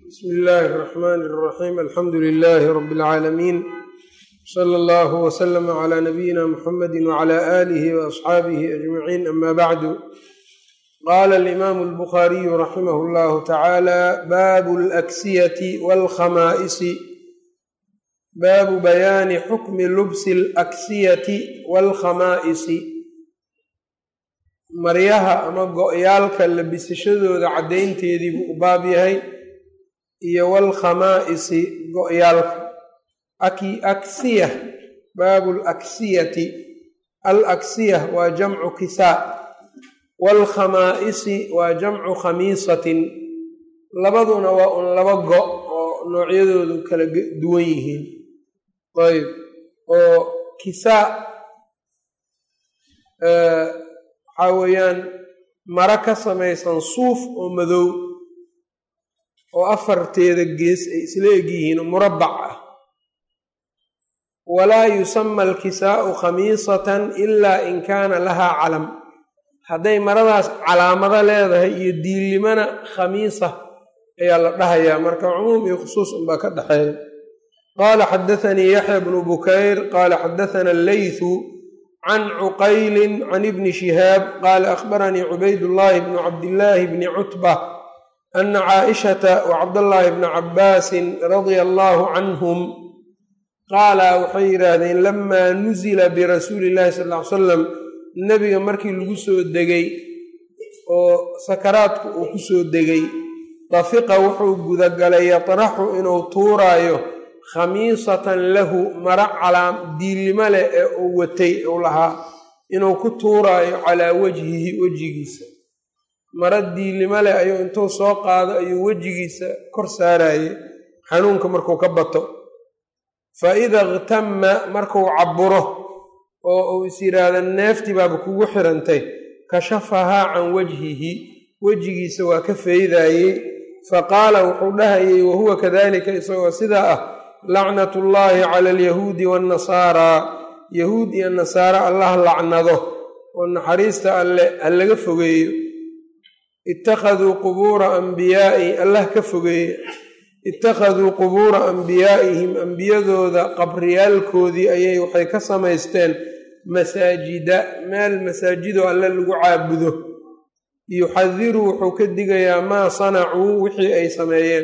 bsmi illaahi اraxmani اraxiim alxamdu lilaahi rabi اlcaalamiin sala allahu wslama cla nabiyina muxamadi wcla aalihi waasxaabihi ajmaciin ama bacdu qaala alimaamu albukhaariyu raximah اllahu tacaala baabu alaksiyati walkhamaa'isi baabu bayaani xukmi lubsi alaksiyati walkhamaa'isi maryaha ama go-yaalka labisashadooda caddaynteedii buu u baab yahay iyo walkhamaa'isi go-yaalka aksiya baabu alaksiyati alaksiya waa jamcu kisaa waalkhamaa'isi waa jamcu khamiisatin labaduna waa un laba go oo noocyadoodu kala duwan yihiin ayb oo kisaa waxaa weeyaan maro ka samaysan suuf oo madow oo afarteeda gees ay isla eg yihiin murabbac ah walaa yusama alkisaa'u khamiisatan ilaa in kaana lahaa calam hadday maradaas calaamado leedahay iyo diillimana khamiisa ayaa la dhahayaa marka cumuum iyo khusuus unbaa ka dhexeeya qaala xadathanii yaxya bnu bukayr qaala xadathana alleythu can cuqaylin can ibni shihaab qaala akhbaranii cubaydullaahi bnu cabdillaahi bni cutba ana caaishata wa cabdallaahi bna cabbaasin radia allaahu canhum qaala waxay yidhaahdeen lamaa nusila birasuuli illahi sal ly salam nebiga markii lagu soo degay oo sakaraadku uu ku soo degay dafiqa wuxuu gudagalay yatraxu inuu tuuraayo khamiisatan lahu mara calaam diillimo leh ee uu watay uu lahaa inuu ku tuuraayo calaa wajhihi wejigiisa mara diillimo leh ayuu intuu soo qaado ayuu wejigiisa kor saaraye xanuunka markuu ka bato fa ida iktama markuu cabburo oo uu is yidhaahda neeftii baaba kugu xirantay kashafahaa can wajhihi wejigiisa waa ka feydaayey fa qaala wuxuu dhahayey wahuwa kadalika isagoo sidaa ah lacnatullaahi cala alyahuudi waannasaaraa yahuud iyo nasaare allah lacnado oo naxariista alle ha laga fogeeyo ittakhaduu qubuura ambiyaa'i allah ka fogeeye ittakhaduu qubuura ambiyaa'ihim ambiyadooda qabriyaalkoodii ayay waxay ka samaysteen masaajida meel masaajidoo alle lagu caabudo yuxadiru wuxuu ka digayaa maa sanacuu wixii ay sameeyeen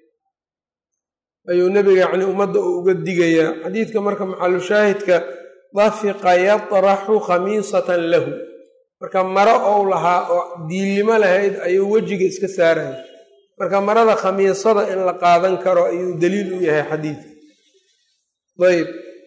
ayuu nebiga yacni ummadda uu uga digayaa xadiidka marka maxalushaahidka dafiqa yatraxu khamiisatan lahu marka maro ou lahaa oo diillimo lahayd ayuu wejiga iska saaraya marka marada khamiisada in la qaadan karo ayuu daliil u yahay xadiidka ayb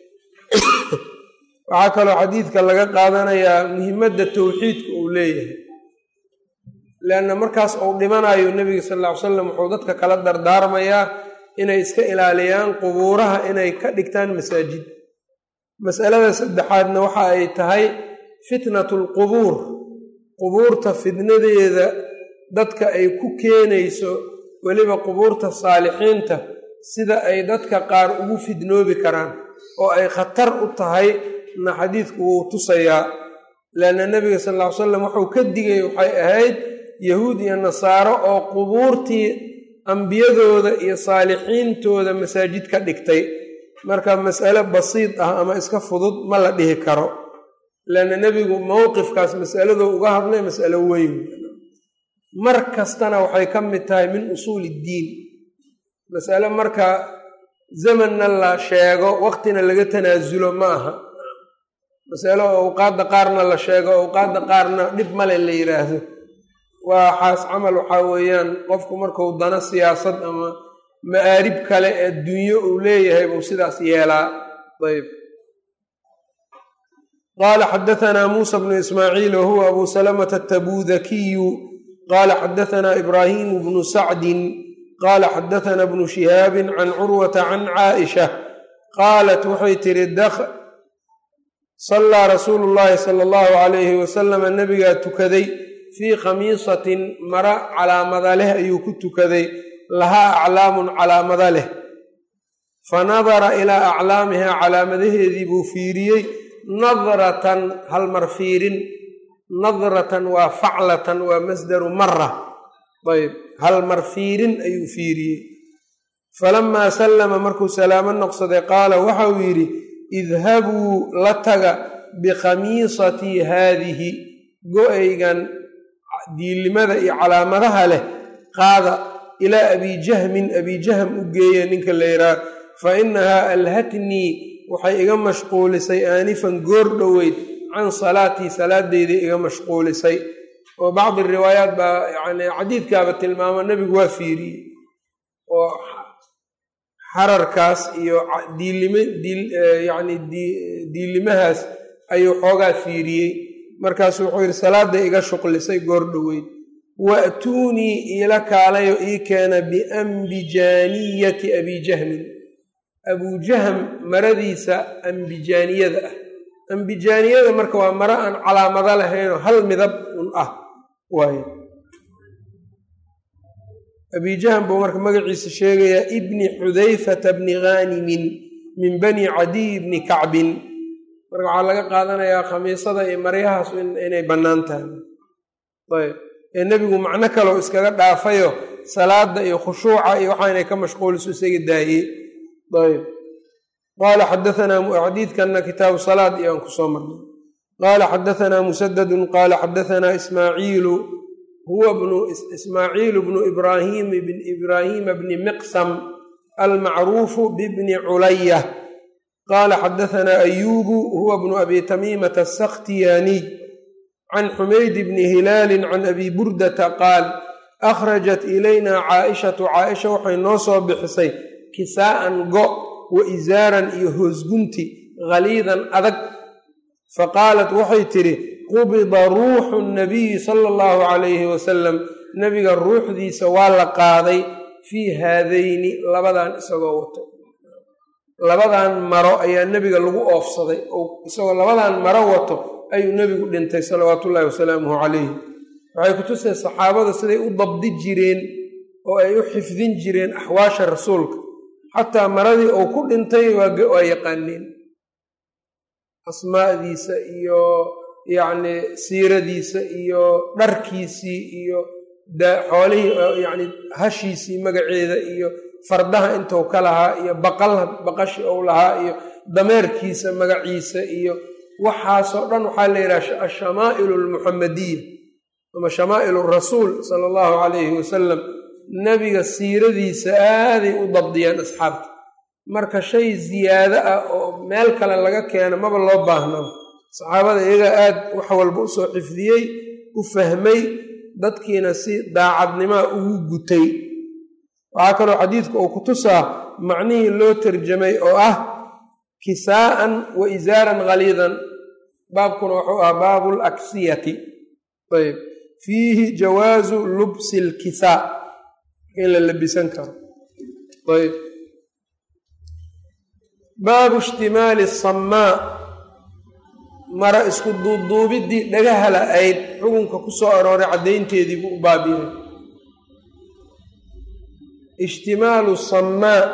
waxaa kaloo xadiidka laga qaadanayaa muhimadda towxiidka uu leeyahay leanna markaas uu dhimanayo nebiga sal ll ly salam wuxuu dadka kala dardaarmayaa inay iska ilaaliyaan qubuuraha inay ka dhigtaan masaajid masalada saddexaadna waxa ay tahay fitnatu lqubuur qubuurta fitnadeeda dadka ay ku keenayso weliba qubuurta saalixiinta sida ay dadka qaar ugu fidnoobi karaan oo ay khatar u tahay na xadiidku wuu tusayaa leanna nebiga sal ll ly salam wuxuu ka digay waxay ahayd yahuud iyo nasaaro oo qubuurtii ambiyadooda iyo saalixiintooda masaajid ka dhigtay marka mas'ale basiid ah ama iska fudud ma la dhihi karo leanna nebigu mowqifkaas masaladoo uga hadlay mas'alo weyn mar kastana waxay ka mid tahay min usuuli iddiin masale marka zamanna la sheego waqtina laga tanaasulo ma aha masalo awqaadda qaarna la sheego awqaadda qaarna dhib male la yidhaahdo waxaas camal waxaa weeyaan qofku markuu dano siyaasad ama ma'aarib kale ee dunyo uu leeyahay buu sidaas yeelaa ayb qaala xadahanaa muusa bnu ismaaciil wahuwa abu salamata atabudakiyu qaala xadahanaa ibraahimu bnu sacdin qaala xadahanaa bnu shihaabin can curwata can caaisha qaalat waxay tihi sallaa rasuulu llaahi sala allahu calayhi wasalama nebigaa tukaday fii khamiisatin mara calaamada leh ayuu ku tukaday lahaa aclaamun calaamada leh fa nadara ilaa aclaamihaa calaamadaheedii buu fiiriyey nadratan halmar fiirin nadratan waa faclatan waa masdaru mara ayb hal mar fiirin ayuu fiiriyey falamaa sallama markuu salaamo noqsaday qaala waxauu yidhi idhabuu la taga bikhamiisatii haadihi go-aygan diilimada iyo calaamadaha leh qaada ilaa abijahmin abijahm u geeya ninka la yidhaah fa inahaa alhatnii waxay iga mashquulisay aanifan goor dhoweyd can salaatii salaadeyday iga mashquulisay oo bacdi riwaayaat baa yani xadiidkaaba tilmaamo nebigu waa fiiriyey oo xararkaas iyo yani diilimahaas ayuu xoogaa fiiriyey markaasu wuxuu yidhi salaaday iga shuqlisay goor dhoweyd wa'tuunii iila kaalayo ii keena biambijaaniyati abijahmin abujahm maradiisa ambijaaniyada ah ambijaaniyada marka waa maro aan calaamado lahaynoo hal midab un ah waay abijahm buu marka magaciisa sheegayaa ibni xudayfata bni ghaanimin min bani cadiy bni kacbin marka waxaa laga qaadanayaa khamiisada iyo maryahaas inay bannaan tahay ayb ee nebigu macno kaleo iskaga dhaafayo salaada iyo khushuuca iyo waxa inay ka mashquuliso isaga daayey ayb qaala xadaanaa xadiidkanna kitaabu salaad iyo aan kusoo marnay qaala xadaanaa musadadun qaala xadaanaa ismaaciilu huwa bnu ismaaciilu bnu ibraahim bn ibraahiima bni miqsam almacruufu bibni culaya qaala xadaanaa ayuubu huwa bnu abi tamiimata asakhtiyaaniy can xumayd bni hilaalin can abi burdata qaal akhrajat ilayna caaishatu caaisha waxay noo soo bixisay kisaa'an go wa isaaran iyo hoosgunti khaliidan adag faqaalat waxay tidhi qubida ruuxu nabiyi sala allahu calayhi wasalam nebiga ruuxdiisa waa la qaaday fii haadayni labadan isagoo wato labadan maro ayaa nebiga lagu oofsaday oo isagoo labadan maro wato ayuu nebigu dhintay salawaatu ullahi wasalaamuhu calayh waxay kutusay saxaabada siday u dabdi jireen oo ay u xifdin jireen axwaasha rasuulka xataa maradii uu ku dhintay waa yaqaaneen asmaadiisa iyo yacni siiradiisa iyo dharkiisii iyo xoolihii yani hashiisii magaceeda iyo fardaha intuu ka lahaa iyo baqal baqashi ou lahaa iyo dameerkiisa magaciisa iyo waxaasoo dhan waxaa la yidhaha ashamaa'ilu almuxamadiya ama shamaa'ilu rasuul sala allahu calayhi wasalam nebiga siiradiisa aaday u dabdiyaan asxaabta marka shay ziyaado ah oo meel kale laga keeno maba loo baahnaba saxaabada iyagaa aad wax walba usoo xifdiyey u fahmay dadkiina si daacadnimaa ugu gutay waxaa kaloo xadiidku uu ku tusaa macnihii loo tarjamay oo ah kisaa'an wa isaaran khaliidan baabkuna wuxuu ahaa baabu laksiyati ayb fiihi jawaazu lubsi lkisaa in la labisan karo ayb baabu ishtimaali samaa mara isku duubduubiddii dhagaha la-ayd xukunka ku soo arooray caddaynteedii buu u baabiray ishtimaalu samaa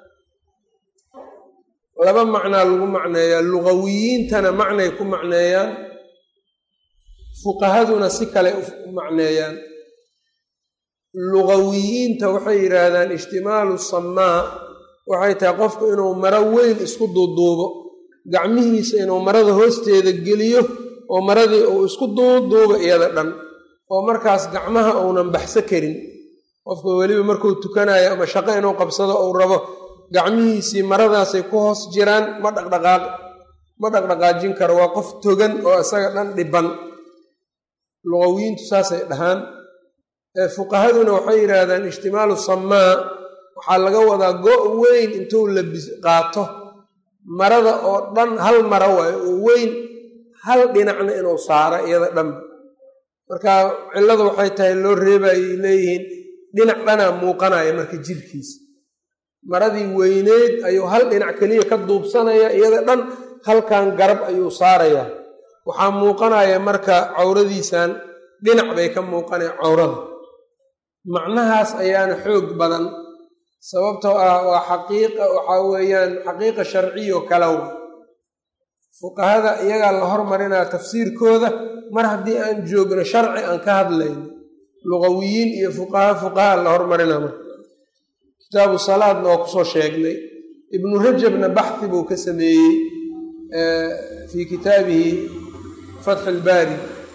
laba macnaa lagu macneeyaa lugawiyiintana macnay ku macneeyaan fuqahaduna si kale u macneeyaan lugawiyiinta waxay yidhaahdaan ishtimaalu samaa waxay tahay qofku inuu maro weyn isku duuduubo gacmihiisa inuu marada hoosteeda geliyo oo maradii uu isku duuduubo iyada dhan oo markaas gacmaha uunan baxso karin qofka weliba markuu tukanayo ama shaqo inuu qabsado uu rabo gacmihiisii maradaasay ku hoos jiraan ma dhaqdhaqaaq ma dhaqdhaqaajin karo waa qof togan oo isaga dhan dhiban luqawiyiintu saasay dhahaan fuqahaduna waxay yidhaahdaan ishtimaalu samaa waxaa laga wadaa go' weyn intuu labis qaato marada oo dhan hal mara waayo oo weyn hal dhinacna inuu saaro iyada dhanba marka cilladu waxay tahay loo reebayay leeyihiin dhinac dhanaa muuqanaya marka jirkiisa maradii weyneyd ayuu hal dhinac keliya ka duubsanaya iyada dhan halkan garab ayuu saarayaa waxaa muuqanaya marka cawradiisan dhinac bay ka muuqanaya cawrada macnahaas ayaana xoog badan sababtoo ah waa xaqiiqa waxaa weeyaan xaqiiqa sharciyo kalaw fuqahada iyagaa la hormarinaa tafsiirkooda mar haddii aan joogno sharci aan ka hadlayno lugawiyiin iyo fuqaha fuqaha la hormarinaa marka kitaabu salaadna waa kusoo sheegnay ibnu rajabna baxhi buu ka sameeyey fii kitaabihi fatxu ilbaari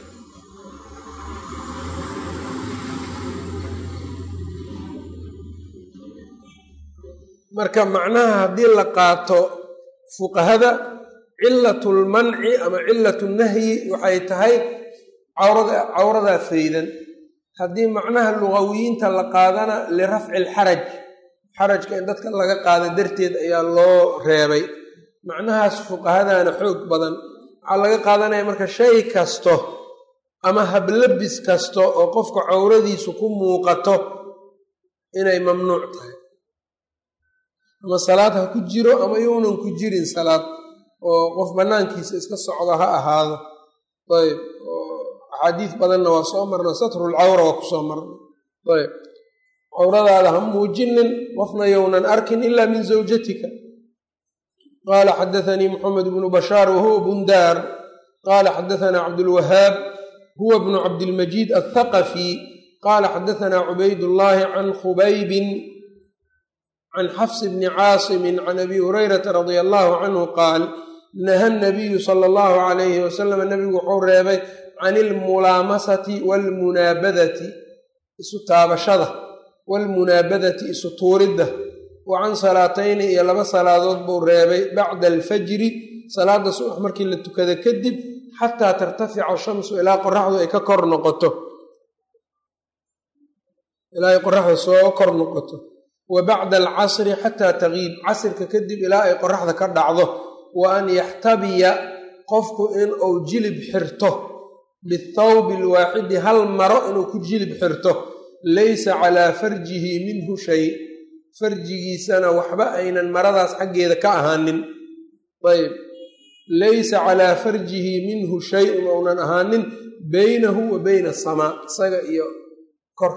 marka macnaha haddii la qaato fuqahada cilatu lmanci ama cilatu nahyi waxay tahay cawrada cawradaa faydan haddii macnaha lugawiyiinta la qaadana lirafci alxaraj xarajka in dadka laga qaada darteed ayaa loo reebay macnahaas fuqahadana xoog badan waxaa laga qaadanaya marka shay kasto ama hablabis kasto oo qofka cawradiisu ku muuqato inay mamnuuc tahay ama salaad ha ku jiro ama younan ku jirin salaad oo qof bannaankiisa iska socdo ha ahaado ayb axaadiis badanna waa soo marna satrulcawra waa kusoo marna ayb cawradaada ha muujinin qofna younan arkin ila min zawjatika qaala xadaanii moxamed bnu bashaar wahuwa bundaar qaala xadaana cabdulwahaab huwa bnu cabdilmajiid athaqafi qaala xadaana cubaydullaahi can khubaybin can xafs bni caasimin can abi hurayrata radia allahu canhu qaal naha nabiyu sala allahu calayhi wasalam nabigu wuxuu reebay can ilmulaamasati waalmunaabadati isu taabashada waalmunaabadati isu tuuridda wa can salaatayni iyo laba salaadood buu reebay bacda alfajri salaada subax markii la tukada kadib xataa tartafica shamsu ilaa qoraxdu ay ka kor noqoto ilaa ay qoraxdu soo kor noqoto wa bacda alcasri xataa tagiib casrka kadib ilaa ay qoraxda ka dhacdo wa an yaxtabiya qofku in uu jilib xirto bithawbi alwaaxidi hal maro inuu ku jilib xirto laysa calaa farjihi minhu shay farjigiisana waxba aynan maradaas xaggeeda ka ahaanin ayb laysa calaa farjihi minhu shay-un ounan ahaanin baynahu wa bayna asamaa isaga iyo kor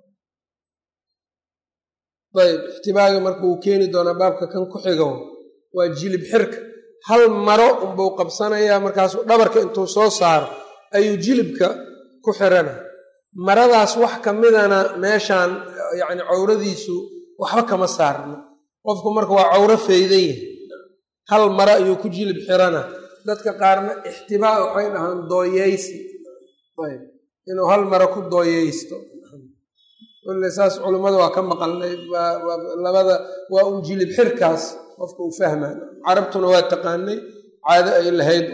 ayb ixtibaaga marka wuu keeni doonaa baabka kan ku xigo waa jilib xirka hal maro unbuu qabsanayaa markaasuu dhabarka intuu soo saaro ayuu jilibka ku xirana maradaas wax ka midana meeshaan yacni cawradiisu waxba kama saarna qofku marka waa cawro faydan yahay hal maro ayuu ku jilib xirana dadka qaarna ixtibaa waxay dhahaan dooyeysi ayb inuu hal maro ku dooyeysto wlle saas culummada waa ka maqalnay labada waa un jilib xirkaas qofka uu fahmaan carabtuna waa taqaanay caado ay lahayd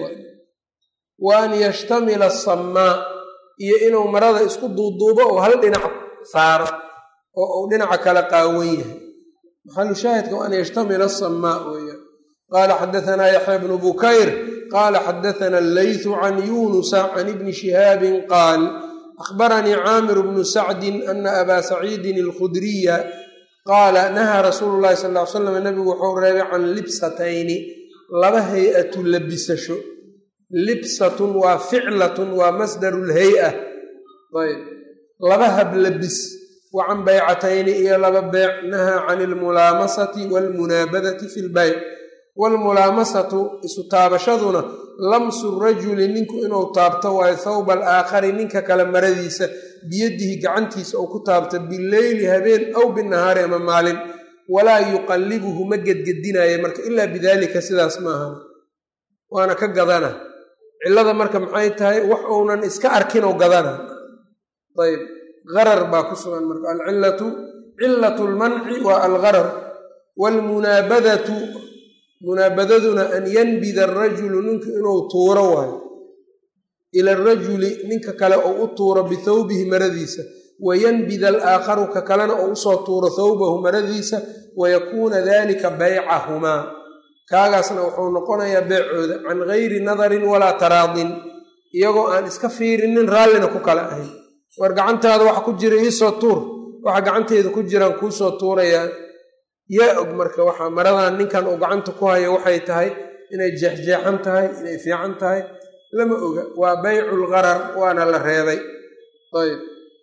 wa an yashtamila asammaa iyo inuu marada isku duuduubo oo hal dhinac saaro oo uu dhinaca kale qaawan yahay maxalu shaahidka wa an yashtamila asammaa weeyaan qaala xadaanaa yaxya bnu bukayr qaala xadaana allaythu can yunusa can ibni shihaabin qaal akhbaranii caamir bnu sacdin ana abaa saciidin alkhudriya qaala nahaa rasuulu llahi sal ly slam nabigu wuxuu reebay can libsatayni laba hay-atu labisasho libsatun waa ficlatun waa masdaru lhay-a ayb laba hablabis wa can baycatayni iyo laba beyc nahaa can ilmulaamasati waalmunaabadati fi lbayc waalmulaamasatu isu taabashaduna lamsu rajuli ninku inuu taabto waayo thawba alaakhari ninka kale maradiisa biyadihi gacantiisa uu ku taabto bileyli habeen aw binahaari ama maalin walaa yuqallibuhu ma gedgedinaayo marka ilaa bidaalika sidaas maahan waana ka gadana cillada marka maxay tahay wax uunan iska arkinoo gadana ayb garar baa ku sugan marka alcillatu cillatu lmanci waa algarar waalmunaabadatu munaabadaduna an yanbida arajulu ninku inuu tuuro waayo ila arajuli ninka kale ou u tuuro bithawbihi maradiisa wayanbida alaakharu ka kalena ou usoo tuuro thawbahu maradiisa wayakuuna dalika baycahumaa kaagaasna wuxuu noqonayaa beecooda can gayri nadarin walaa taraadin iyagoo aan iska fiirinin raallina ku kala ahayn war gacantaada waxa ku jira iisoo tuur waxa gacanteeda ku jiraan kuusoo tuurayaa yaa og marka waxaa maradan ninkan uu gacanta ku hayo waxay tahay inay jeexjeexan tahay inay fiican tahay lama oga waa bayculgarar waana la reebay ayb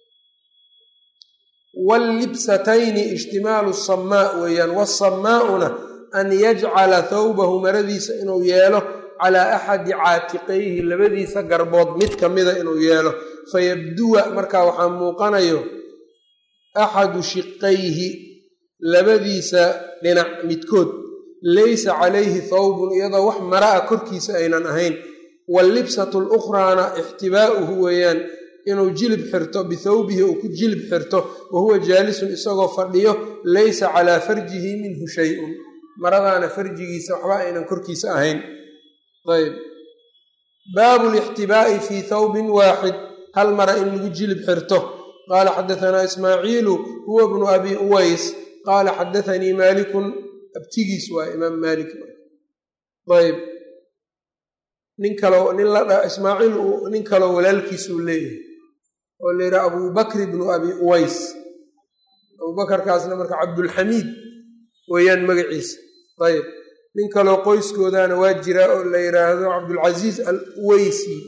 wallibsatayni ijtimaalu samaa weeyaan wasamaauna an yajcala thawbahu maradiisa inuu yeelo calaa axadi caatiqayhi labadiisa garbood mid ka mida inuu yeelo fayabduwa markaa waxaa muuqanayo axadu shiqayhi labadiisa dhinac midkood laysa calayhi thawbun iyadoo wax mara a korkiisa aynan ahayn wallibsatu lukhraana ixtibaa'uhu weeyaan inuu jilib xirto bithawbihi uu ku jilib xirto wa huwa jaalisun isagoo fadhiyo laysa calaa farjihi minhu shay-un maradaana farjigiisa waxba aynan korkiisa ahayn ayb baabu lixtibaa'i fii thawbin waaxid hal mara in lagu jilib xirto qaala xadatanaa ismaaciilu huwa bnu abi uways qaala xadaanii maalikun abtigiis waa imaam maalik ayb nin kaloo nin la ismaaciil nin kaloo walaalkiisuu leeyahay oo la yidhaha abubakr bnu abi uways abubakarkaasna marka cabdulxamiid weeyaan magaciisa ayb nin kaloo qoyskoodaana waa jiraa oo la yidhaahdo cabdulcasiis al uweysi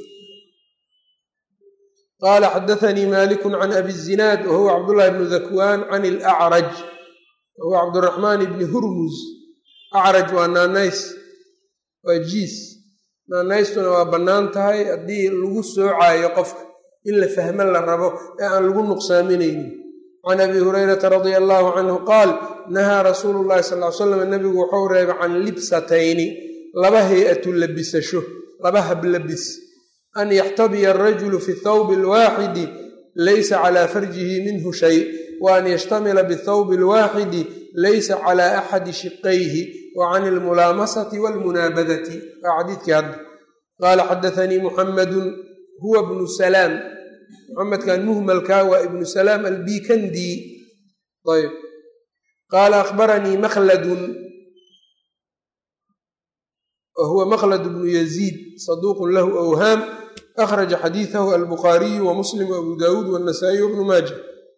qaala xadaanii malikun can abi zinaad wa huwa cabdullahi bnu dakwaan can ilacraj wa huwa cabduraxmaan bni hurmuz acraj waa naanays waa jiis naanaystuna waa bannaan tahay haddii lagu soocaayo qofka in la fahmo la rabo ee aan lagu nuqsaaminaynin can abi hurayrata radia allahu canhu qaal nahaa rasuulu llahi sal ly slam nabigu wuxuu reebay can libsatayni laba hay-atu labisasho laba hablabis an yaxtabiya arajulu fi thawbi alwaaxidi laysa calaa farjihi minhu shay wa an yashtamila bithawbi alwaaxidi laysa calaa axadi shiqayhi wa can almulaamasati walmunaabadati waa xadiidkii hadda qaala xadaanii muxamadun huwa bnu salaam muxamedkan muhmalka waa ibnu salaam albikandi ayb qaala akhbaranii makhladun wa huwa makhlad bnu yaziid saduuqun lahu awhaam akhraja xadiidahu albukhaariyu wa muslim waabu daawuud waannasaa'iy wabnu maaja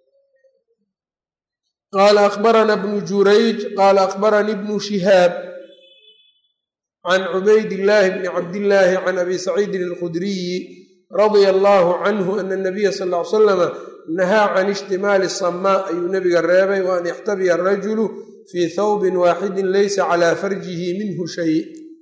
qaala akhbarana bnu jurayj qaala akhbaranii bnu shihaab can cubayd illaahi bni cabdillaahi can abi saciidin alkhudriyi radia allaahu canhu ana nabiya sal ly salama nahaa can ishtimaali samaa ayuu nebiga reebay wa an yaxtabiya arajulu fii thawbin waaxidin laysa calaa farjihi minhu shay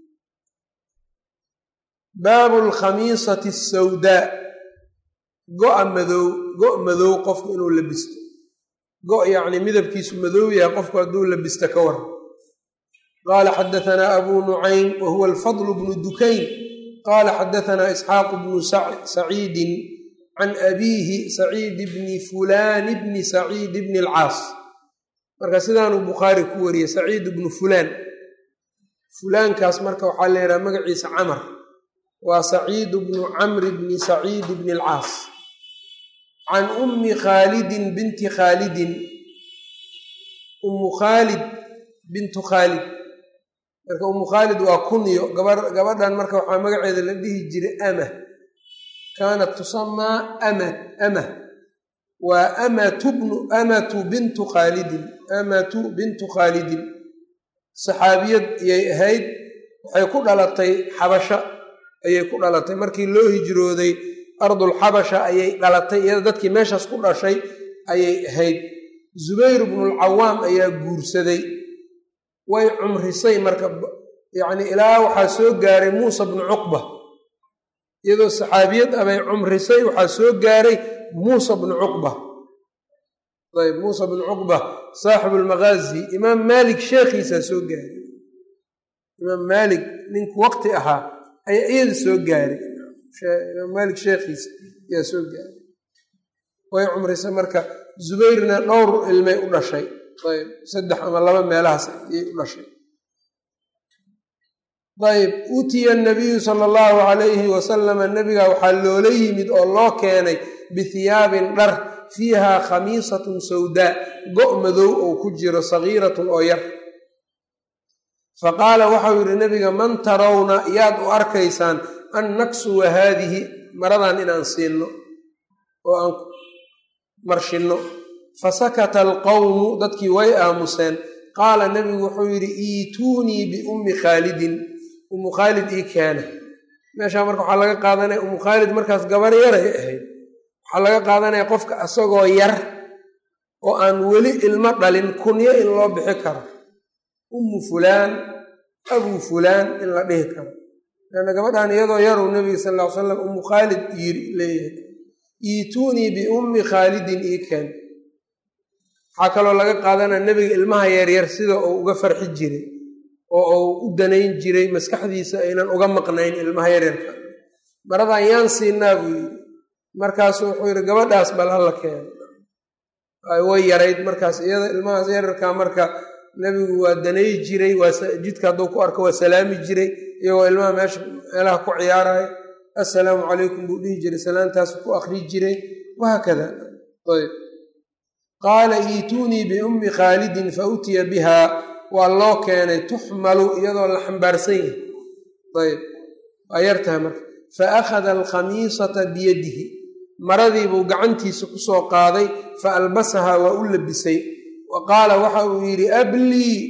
baabu alkhamiisati asawdaa go-a madow go' madow qofku inuu labisto go' yacni midabkiisu madow yahay qofku hadduu labisto ka waran qaala xadatanaa abuu nucaym wa huwa alfadlu bnu dukayn qaala xadatanaa isxaaqu bnu saciidin can abiihi saciid bni fulaani bni saciid bni alcaas marka sidaanuu bukhaari ku wariyey saciid bnu fulaan fulaankaas marka waxaa la yidhaha magaciisa camar waa saciid bnu camri bni saciid bni alcaas can ummi khaalidin binti khaalidin ummu khaalid bintu khaalid marka ummu khaalid waa kunyo gabadhan marka waxaa magaceeda la dhihi jiray amah kaanat tusamaa ama amah waa amatu bnu amatu bintu khaalidin amatu bintu khaalidin saxaabiyad ayay ahayd waxay ku dhalatay xabasha ayay ku dhalatay markii loo hijrooday ardulxabasha ayay dhalatay iyada dadkii meeshaas ku dhashay ayay ahayd zubayr bnulcawaam ayaa guursaday way cumrisay marka yacni ilaa waxaa soo gaaray muusa bnu cuqba iyadoo saxaabiyad ah bay cumrisay waxaa soo gaaray muusa bnu cuqba ayb muusa bnu cuqba saaxibu lmaqaazi imaam maalik sheekhiisaa soo gaaray imaam maalik ninku waqti ahaa ayaa iyada soo gaaray imaam maalik sheekhiisa ayaa soo gaaray way cumrisay marka zubayrna dhowr ilmay u dhashay ayb saddex ama laba meelahaas ayay u dhashay ayb utiya nabiyu sala allahu calayhi wasalama nabiga waxaa loola yimid oo loo keenay bihiyaabin dhar fiiha khamiisatun sawdaa go' madow oo ku jiro sagiiratun oo yar faqaala waxau yidhi nabiga man tarawna yaad u arkaysaan an naksuwa haadihi maradan inaan siinno oo aan marshinno fasakata alqowmu dadkii way aamuseen qaala nebigu wuxuu yidhi iituunii biummi khaalidin ummu khaalid ii keena meeshaa marka waxaa laga qaadanaya ummu khaalid markaas gabar yaray ahayd waxaa laga qaadanaya qofka asagoo yar oo aan weli ilmo dhalin kunyo in loo bixi karo ummu fulaan abuu fulaan in la dhihi karo leanna gabadhan iyadoo yaruu nebiga sal ll ly slam ummu khaalid yiri leeyahay iituunii biummi khaalidin ii keen waxaa kaloo laga qaadanaya nebiga ilmaha yaryar sida uu uga farxi jiray oo uu u danayn jiray maskaxdiisa aynan uga maqnayn ilmaha yaryarka maradan yaan siinaa buu yidhi markaasu wuxuu yidhi gabadhaas bal hala keeno way yarayd markaas iyada ilmahaas yararka marka nebigu waa danay jiray jidka hadduu ku arko waa salaami jiray iyagoo ilmaha meesha meelaha ku ciyaaraya assalaamu calaykum buu dhihi jiray salaantaasu ku akri jiray wahaakada ayb qaala iituunii biummi khaalidin fa utiya bihaa waa loo keenay tuxmalu iyadoo la xambaarsan yahay ayb waa yartahay marka fa akhada alkhamiisata biyadihi maradiibuu gacantiisa ku soo qaaday fa albasahaa waa u labisay wa qaala waxa uu yidhi ablii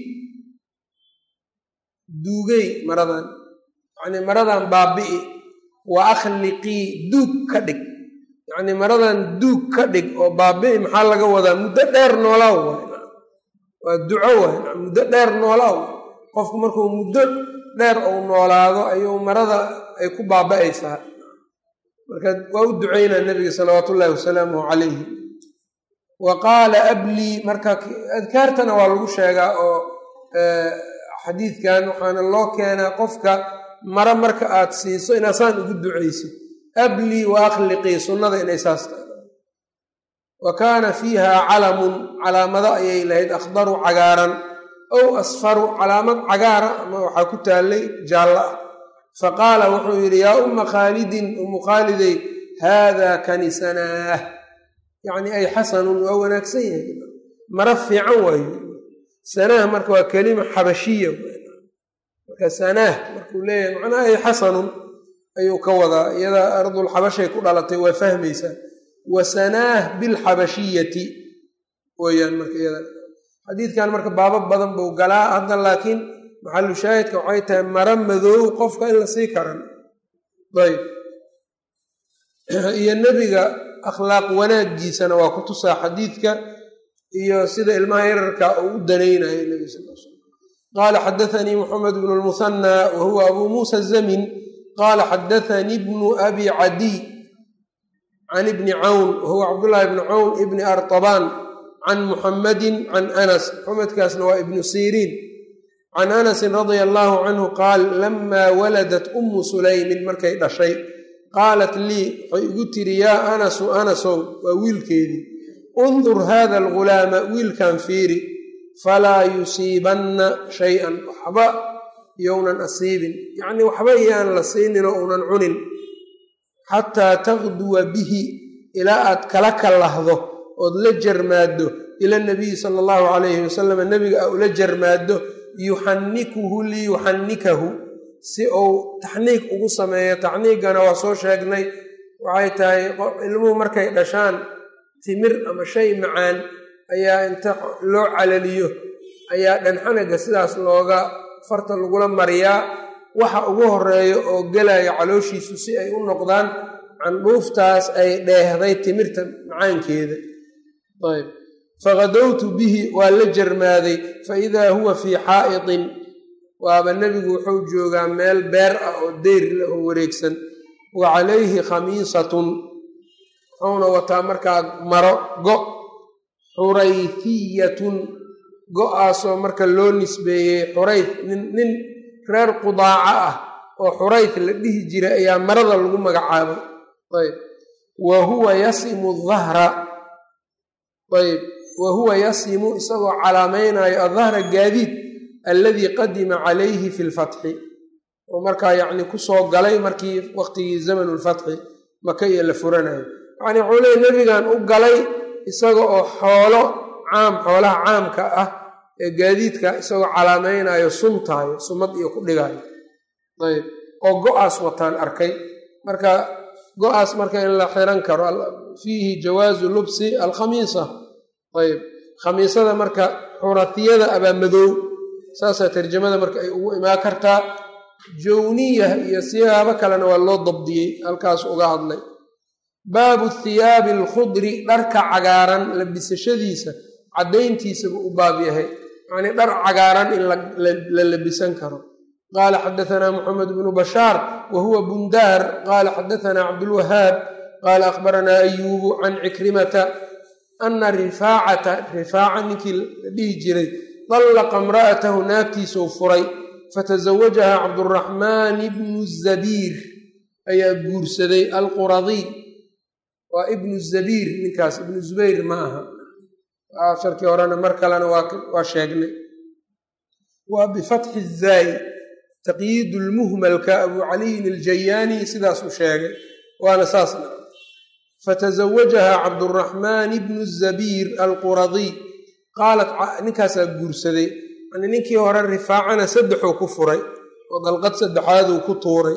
duugey maradan yacnii maradan baabi'i wa akhliqii duug ka dhig yacnii maradan duug ka dhig oo baabi'i maxaa laga wadaa muddo dheer noolaaw waay waa duco waay muddo dheer noolaaw qofku markuu muddo dheer uu noolaado ayuu marada ay ku baaba'aysaa marka waa u ducaynaa nebiga salawaatu ullaahi wasalaamuhu calayhi wa qaala ablii marka adkaartana waa lagu sheegaa oo xadiidkan waxaana loo keenaa qofka mara marka aad siiso inaasaan ugu ducaysid ablii wa akhliqii sunnada inay saas tahay wa kaana fiiha calamun calaamado ayay lahayd akhdaru cagaaran ow asfaru calaamad cagaara ama waxaa ku taallay jaallo ah fa qaala wuxuu yidhi yaa umma khaalidin ummu khaalidey haadaa kanisanaah yacnii ay xasanun waa wanaagsan yahay mara fiican waayo sanaah marka waa kelima xabashiya marka sanaah markuu leeyahay macnaha ay xasanun ayuu ka wadaa iyada ardul xabashay ku dhalatay waa fahmaysaa wa sanaah bilxabashiyati weyaan marka iyada xadiidkan marka baabo badan buu galaa hadda laakiin maxalu shaahidka waxay tahay maro madoow qofka in la sii karan ayb iyo nebiga akhlaaq wanaagiisana waa ku tusaa xadiidka iyo sida ilmaha yararka uu u danaynayo nebiga sal l slam qaala xadaanii moxamed bnu lmuhanaa wa huwa abuu muusa zamin qaala xadaanii bnu abi cadiy can ibni cawn wahuwa cabdullaahi bni cawn ibni artabaan can muxamadin can anas muxamedkaasna waa ibnu siriin can anasin radia allaahu canhu qaal lamaa waladat ummu sulaymin markay dhashay qaalat lii waxay igu tiri yaa anasu anasow waa wiilkeedii undur haada algulaama wiilkan fiiri falaa yusiibanna shay-an waxba yownan asiibin yacnii waxba iyaan la siininoo uunan cunin xataa taqduwa bihi ilaa aad kala kallahdo ood la jarmaaddo ila nabiyi sala allahu calayhi wasalam nebiga a ula jarmaaddo yuxannikuhu liyuxannikahu si uu taxniig ugu sameeyo taxniigana waa soo sheegnay waxay tahay ilmuhu markay dhashaan timir ama shay macaan ayaa inta loo calaliyo ayaa dhanxanaga sidaas looga farta lagula mariyaa waxa ugu horeeya oo gelaya calooshiisu si ay u noqdaan candhuuftaas ay dheehday timirta macaankeeda ayb faqadowtu bihi waa la jarmaaday fa idaa huwa fii xaa'itin waaba nebigu wuxuu joogaa meel beer ah oo deyr leh oo wareegsan wa calayhi khamiisatun wuxuuna wataa markaa maro go xurayfiyatun go-aasoo marka loo nisbeeyey xurayf nin reer qudaaca ah oo xurayf la dhihi jiray ayaa marada lagu magacaabay ayb wa huwa yasimu dahra ayb wa huwa yasimu isagoo calaamaynayo adahra gaadiid alladii qadima calayhi fi lfatxi oo markaa yacni kusoo galay markii waqtigii zamanu lfatxi maka iyo la furanayo yacni wuxuu leey nebigan u galay isaga oo xoolo caam xoolaha caamka ah ee gaadiidka isagoo calaamaynayo suntaayo sumad iyo ku dhigaayo ayb oo go-aas wataan arkay marka go-aas marka in la xiran karo fiihi jawaazu lubsi alkhamiisa ayb khamiisada marka xuratiyada abaa madoow saasaa tarjamada marka ay ugu imaan kartaa jawniya iyo siyaabo kalena waa loo dabdiyey halkaas uga hadlay baabu thiyaabi alkhudri dharka cagaaran labisashadiisa caddayntiisabuu u baab yahay yacnii dhar cagaaran in la labisan karo qaala xadaanaa moxamed bnu bashaar wa huwa bundaar qaala xadaanaa cabdulwahaab qaala akhbaranaa ayuubu can cikrimata ana rifaacata rifaaca ninkii la dhihi jiray dallaqa imra'atahu naagtiisuu furay fatasawajaha cabduraxmaan ibnu zabiir ayaa guursaday alquradiy waa ibnu zabiir ninkaas ibnu zubayr ma aha sharkii horena mar kalena waa sheegnay waa bifatxi zaayi taqyiid lmuhmalka abu caliyin aljayaani sidaasuu sheegay waana saasna fatasawajaha cabduraxmaan ibnu zabiir alquradiy qaalat ninkaasaa guursaday yani ninkii hore rifaacana saddexuu ku furay oo dalqad saddexaaduu ku tuuray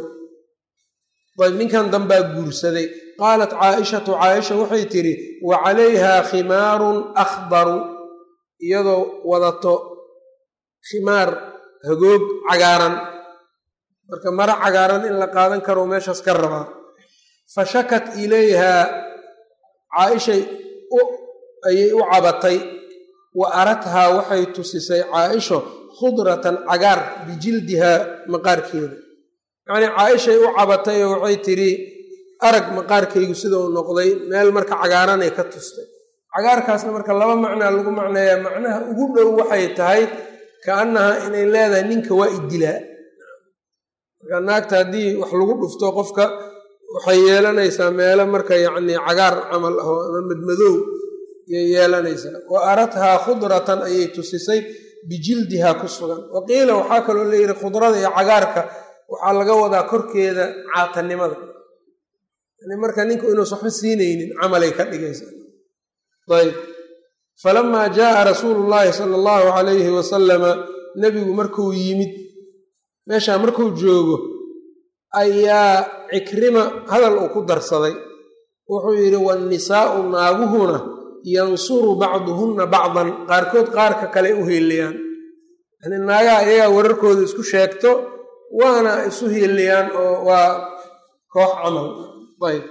ayb ninkan dambaa guursaday qaalat caaishatu caaisha waxay tidhi wa calayha khimaarun akhdaru iyadoo wadato khimaar hagoog cagaaran marka maro cagaaran in la qaadan karo meeshaas ka rabaa fa shakat ilayhaa caaishay ayay u cabatay wa arathaa waxay tusisay caaisho khudratan cagaar bijildihaa maqaarkeeda yacnii caaishay u cabatay oo waxay tidhi arag maqaarkaygu sida uu noqday meel marka cagaaranay ka tustay cagaarkaasna marka laba macnaa lagu macneeyaa macnaha ugu dhow waxay tahay kaannaha inay leedahay ninka waa idilaa marka naagta haddii wax lagu dhufto qofka waxay yeelanaysaa meelo marka yacnii cagaar camal ah oo ama madmadoow ayay yeelanaysaa wa arathaa khudratan ayay tusisay bijildihaa ku sugan wa qiila waxaa kaloo layidhi khudrada iyo cagaarka waxaa laga wadaa korkeeda caatanimada yani marka ninku inuusa waxba siinaynin camalay ka dhigaysaa ayb falamaa jaaa rasuulu llaahi sala allahu calayhi wasalama nebigu markuu yimid meeshaa markuu joogo ayaa cikrima hadal uu ku darsaday wuxuu yidhi waannisaa'u naaguhuna yansuru bacduhunna bacdan qaarkood qaarka kale u hiiliyaan yani naagaha iyagaa wararkooda isku sheegto waana isu hiiliyaan oo waa koox camal ayb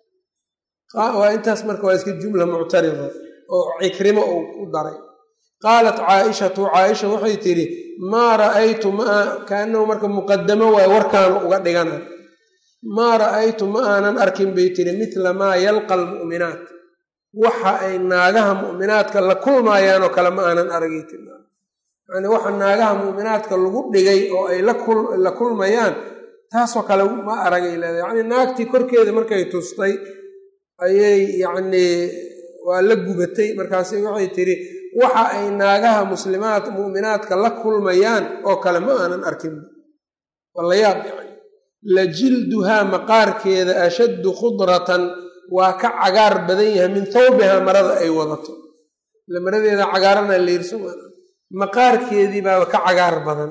waa intaas marka waa iska jumla muctarida oo cikrimo uu ku daray qaalat caaishatu caaisha waxay tidhi maa ra'aytu maa kaanahu marka muqadamo waay warkaanu uga dhigana maa ra'aytu ma aanan arkin bay tidhi midla maa yalqa almu'minaat waxa ay naagaha mu'minaadka la kulmaayaanoo kale ma aanan aragay tii yani waxa naagaha mu'minaadka lagu dhigay oo ay la kulmayaan taasoo kale ma aragay leedahay yacni naagtii korkeeda markay tustay ayay yacnii waa la gubatay markaasi waxay tidhi waxa ay naagaha muslimaad mu'minaadka la kulmayaan oo kale ma aanan arkin waa la yaab yani la jilduhaa maqaarkeeda ashaddu khudratan waa ka cagaar badan yahay min thawbihaa marada ay wadato ila maradeeda cagaarana leyrso maqaarkeedii baaba ka cagaar badan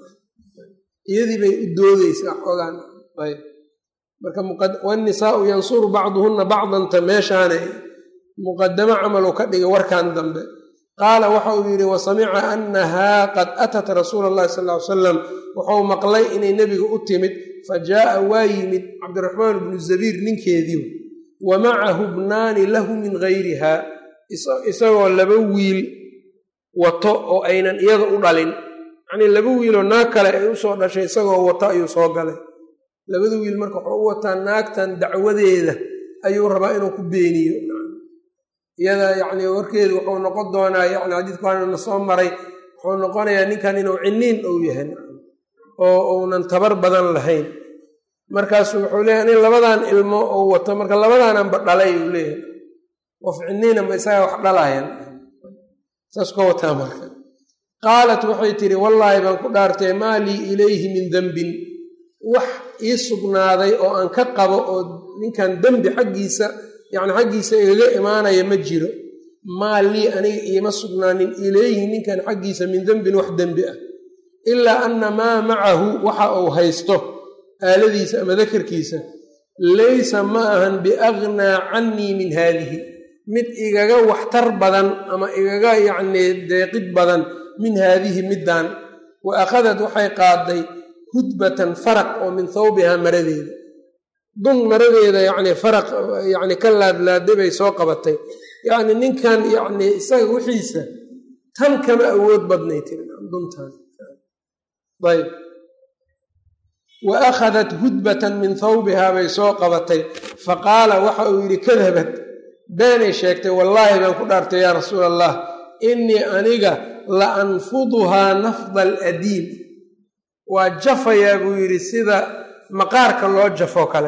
iyadii bay u doodeysaa xoogaan ayb marka wannisaau yansuru bacduhunna bacdanta meeshaana muqadamo camal uu ka dhigay warkan dambe qaala waxa uu yidhi wasamica annahaa qad atat rasuula allahi sal ly salam wuxuu maqlay inay nebiga u timid fa jaa'a waa yimid cabdiraxmaan bnu zabiir ninkeedii wa macahu bnaani lahu min gayriha isagoo laba wiil wato oo aynan iyada u dhalin yacnii laba wiiloo naag kale ay usoo dhashay isagoo wato ayuu soo galay labada wiil marka wuxuu u wataa naagtan dacwadeeda ayuu rabaa inuu ku beeniyo iyada yacnii warkeedu wuxuu noqon doonaa yani xadiidku waanana soo maray wuxuu noqonayaa ninkan inuu ciniin ou yahay oo uunan tabar badan lahayn markaasu wuxuu leeyahy nin labadan ilmo ou wato marka labadaananba dhalay uu leeyahay qof ciniina ma isagaa wax dhalayan saas ka wataa marka qaalat waxay tidhi wallaahi baan ku dhaartay maa lii ilayhi min dembin wax ii sugnaaday oo aan ka qabo oo ninkan dembi xaggiisa yacni xaggiisa igaga imaanaya ma jiro maa lii aniga iima sugnaanin ilayhi ninkan xaggiisa min dembin wax dembi ah ilaa anna maa macahu waxa uu haysto aaladiisa ama dakarkiisa laysa ma ahan biagnaa cannii min haadihi mid igaga waxtar badan ama igaga yacnii deeqid badan min haadihi middan wa akhadat waxay qaaday hudbatan faraq oo min thawbihaa maradeeda dun maradeeda yacnii faraq yacni ka laadlaaday bay soo qabatay yacni ninkan yacnii isaga wixiisa tan kama awood badnay tiri duntan ayb wa akhadat hudbatan min thawbihaa bay soo qabatay fa qaala waxa uu yidhi kadabad beenay sheegtay wallaahi baan ku dhaartay yaa rasuul allah innii aniga la anfuduhaa nafda aladiim waa jafayaa buu yidhi sida maqaarka loo jafo kale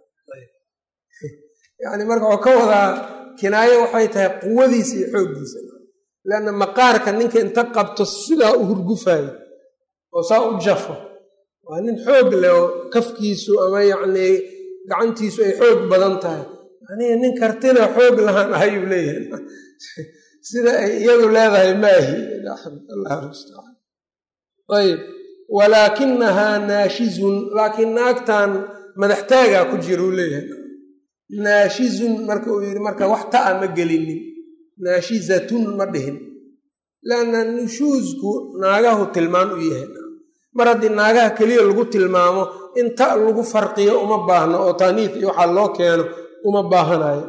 yacni marka waxuu ka wadaa kinaayo waxay tahay quwadiisa iyo xooggiisa leanna maqaarka ninka inta qabto sidaa u hurgufayo oo saa u jafo waa nin xoog leh oo kafkiisu ama yacnii gacantiisu ay xoog badan tahay aniga nin kartina xoog lahaan ahayuu leeyahay sida ay iyadu leedahay maahi allah mustacaan ayb walaakinahaa naashizun laakiin naagtan madaxtaagaa ku jira uu leeyahay naashizun marka uu yidhi marka wax ta'a ma gelinin naashizatun ma dhihin leanna nushuusku naagahu tilmaan u yahay mar haddii naagaha keliya lagu tilmaamo in ta lagu farqiyo uma baahno oo taaniif iyo waxaa loo keeno uma baahanayo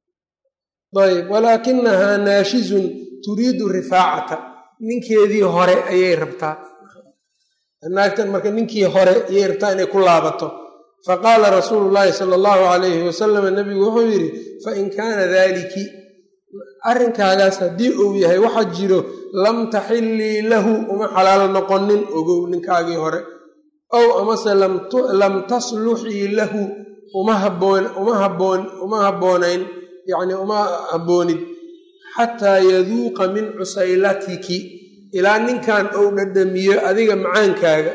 ayb walaakinahaa naashizun turiidu rifaacata ninkeedii hore ayay rabtaa naagtan marka ninkii hore ayay rabtaa inay ku laabato faqaala rasuulu llaahi sala allahu calayhi wasalam nabigu wuxuu yidhi fain kaana daaliki arrinkaagaas haddii uu yahay waxa jiro lam taxillii lahu uma xalaal noqonin ogow ninkaagii hore ow amase lam tasluxii lahu uma haboon uma haboon uma habboonayn yacni uma habboonid xataa yaduuqa min cusaylatiki ilaa ninkan ou dhadhamiyo adiga macaankaaga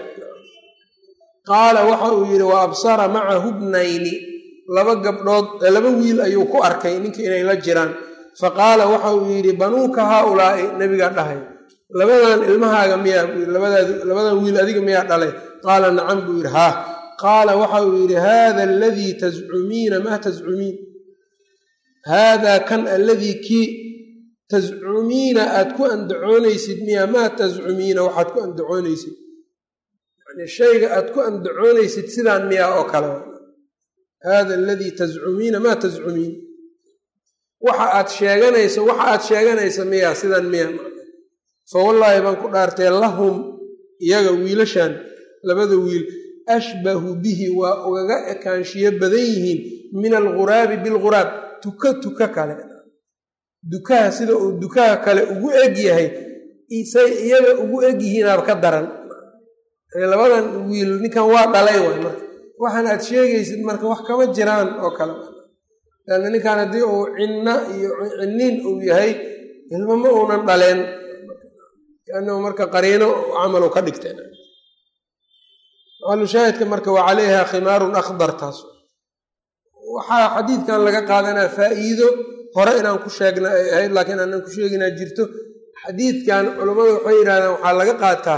qaala waxa uu yidhi wa absara macahu bnayni laba gabdhood laba wiil ayuu ku arkay ninka inay la jiraan faqaala waxa uu yidhi banuuka haaulaa'i nebigaa dhahay labadan ilmahaaga miyaa labadan wiil adiga miyaa dhalay qaala nacam buu yidhi haa qaala waxa uu yidhi haada aladii tascumiina maa tascumiin haadaa kan alladii kii tascumiina aad ku andacoonaysid miyaa maa tascumiina waxaad ku andacoonaysid yani shayga aad ku andacoonaysid sidaan miyaa oo kale haada aladii tascumiina maa tascumiin waxa aad sheeganayso waxa aad sheeganaysa miyaa sidan miya fa wallaahi baan ku dhaartee lahum iyaga wiilashan labada wiil ashbahu bihi waa ugaga ekaanshiyo badan yihiin min alguraabi bilguraab tuka tuka kale dukaha sida uu dukaha kale ugu eg yahay say iyaga ugu eg yihiinaaba ka daran labadan wiil ninkan waa dhalay waay marka waxaan aad sheegaysid marka wax kama jiraan oo kale lanna ninkan haddii uu cinna iyo cinniin uu yahay ilmo ma uunan dhaleen kaanahu marka qariino camalu ka dhigteen maalushaahidka marka waa calayha khimaarun akhdar taas waxaa xadiidkan laga qaadanaa faa'iido hore inaan ku sheegna ay ahayd laakiin aanan ku sheeginaa jirto xadiidkan culammadu waxay yidhahdeen waxaa laga qaataa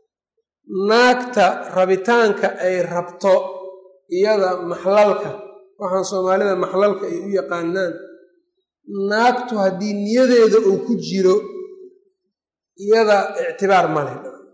naagta rabitaanka ay rabto iyada maxlalka waxaan soomaalida maxlalka ay u yaqaanaan naagtu haddii niyadeeda uu ku jiro iyada ictibaar male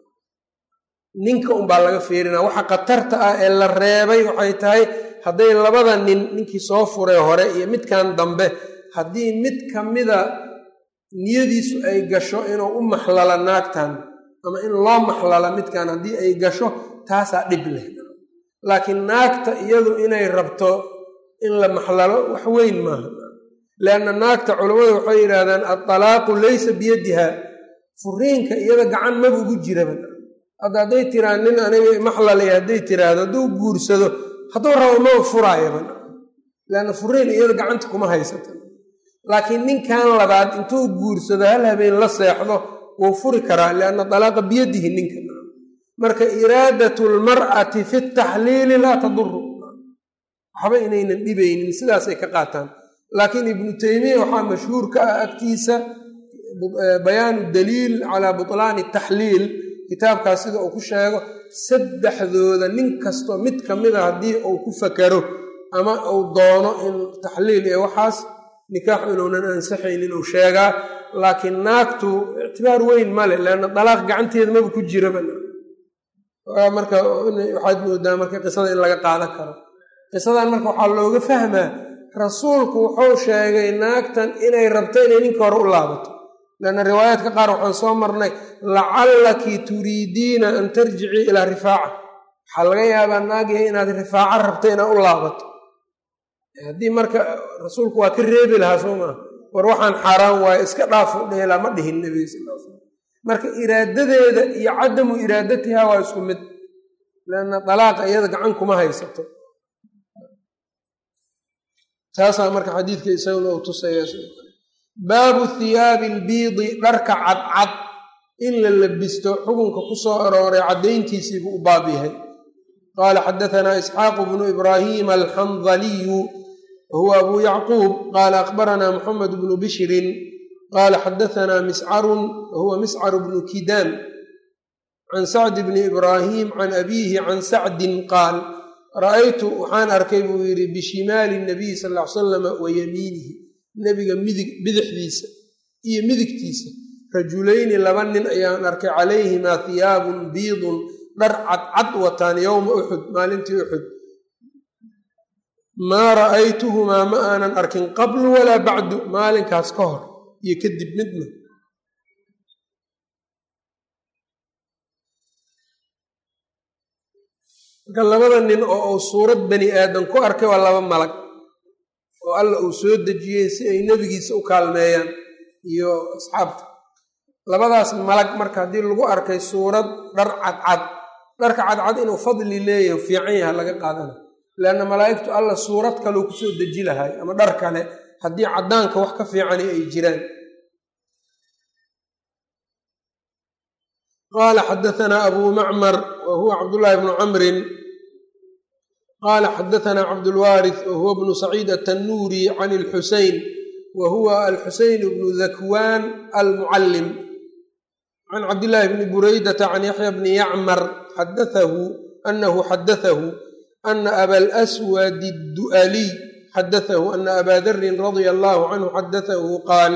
ninka unbaa laga fiirinaa waxa khatarta ah ee la reebay waxay tahay hadday labada nin ninkii soo furay hore iyo midkan dambe haddii mid ka mida niyadiisu ay gasho inuu u maxlala naagtan ama in loo maxlala midkan haddii ay gasho taasaa dhib leh laakiin naagta iyadu inay rabto in la maxlalo wax weyn maaha lianna naagta culammadu waxay yidhaahdaan adalaaqu laysa biyadiha furiinka iyada gacan maba ugu jiraba hadda hadday tiraa nin aniga maxlalay hadday tiraahdo hadduu guursado hadduu rabo maba furaayaba leanna furiin iyada gacanta kuma haysata laakiin ninkan labaad intuu guursado hal habeen la seexdo wuu furi karaa lianna dalaaqa biyadihi ninka marka iraadatu lmar'ati fi taxliili laa taduru waxba inaynan dhibaynin sidaasay ka qaataan laakiin ibnu teymiya waxaa mashhuur ka ah agtiisa bayaanu daliil calaa butlaani taxliil kitaabkaas sida uu ku sheego saddexdooda nin kastoo mid ka mida haddii uu ku fakaro ama uu doono in taxliil iyo waxaas nikaax inuunan ansaxaynin uu sheegaa laakiin naagtu ictibaar weyn male leanna dalaaq gacanteeda maba ku jiraba marka waxaad moodaa marka qisada in laga qaadan karo qisadan marka waxaa looga fahmaa rasuulku wuxuu sheegay naagtan inay rabto inay ninka hore u laabato leanna riwaayaadka qaar waxaan soo marnay lacallaki turiidiina an tarjicii ilaa rifaaca waxaa laga yaabaa naagyahay inaad rifaaco rabto inaad u laabato haddii marka rasuulku waa ka reebi lahaa soo maa war waxaan xaaraan waayo iska dhaafo dheelaa ma dhihin nebiga sal l slam marka iraadadeeda iyo cadamu iraadatiha waa isku mid lanna dalaaqa iyada gacan kuma haysato taasaa marka xadiidka isaguna uu tusaya baabu thiyaabi albiidi dharka cadcad in la labisto xukunka ku soo arooray caddayntiisiibuu u baab yahay qaala xadatanaa isxaaqu bnu ibraahiima alxandaliyu wahuwa abu yacquub qaala akhbaranaa muxamed bnu bishrin qaala xadatanaa miscarun wahuwa miscar bnu kidaan can sacdi bni ibraahim can abiihi can sacdin qaal ra'aytu waxaan arkay buu yidhi bishimaali nabiyi sal ly salama wa yamiinihi nebiga midig bidixdiisa iyo midigtiisa rajulayni laba nin ayaan arkay calayhimaa hiyaabun biidun dhar cadcad wataan yowma uxud maalintii uxud maa ra'aytuhumaa ma aanan arkin qablu walaa bacdu maalinkaas ka hor iyo kadib midna marka labada nin oo uu suurad bani aadan ku arkay waa laba malag oo alla uu soo dejiyey si ay nebigiisa u kaalmeeyaan iyo asxaabta labadaas malag marka haddii lagu arkay suurad dhar cadcad dharka cadcad inuu fadli leeyahay fiican yaha laga qaadana leanna malaa'igtu alla suurad kaleu kusoo deji lahay ama dhar kale haddii caddaanka wax ka fiicani ay jiraan qaala xadatanaa abuu macmar wa huwa cabdullaahi bnu camrin qaala xadatanaa cabdulwaaris wa huwa bnu saciid atannuuri can ilxuseyn wa huwa alxuseyn bnu dakwaan almucallim can cabdillaahi bni buraydata can yaxya bni yacmar xadaahu anahu xadatahu ana abalaswadi addu'aliy xadatahu ana abaa darin radia allahu canhu xadatahu qaal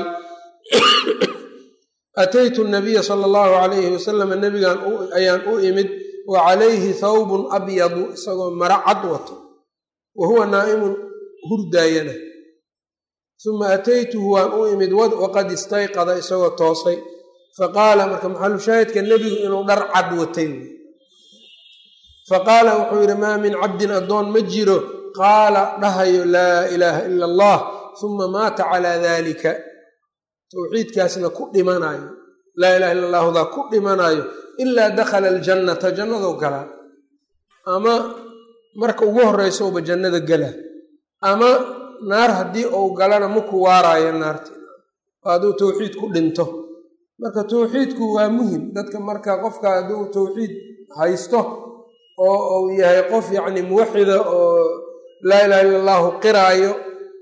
ataytu nabiya sala allahu calayhi wasalama nabigan ayaan u imid wa calayhi thawbun abyadu isagoo mara cad wato wa huwa naa'imun hurdaayana suma ataytuhu waan u imid waqad istayqada isagoo toosay faqaala marka maxalushaahidka nebigu inuu dhar cad watay faqaala wuxuu yidhi maa min cabdin addoon ma jiro qaala dhahayo laa ilaaha ila allah suma maata calaa dalika towxiidkaasna ku dhimanaayo laa ilaha illa allahudaa ku dhimanaayo ilaa dakhala aljannata jannadou galaa ama marka ugu horreysouba jannada galaa ama naar haddii uu galana maku waaraayo naarti hadduu towxiid ku dhinto marka towxiidku waa muhim dadka marka qofka hadduu towxiid haysto oo uu yahay qof yacni muwaxida oo laa ilaha illa allahu qiraayo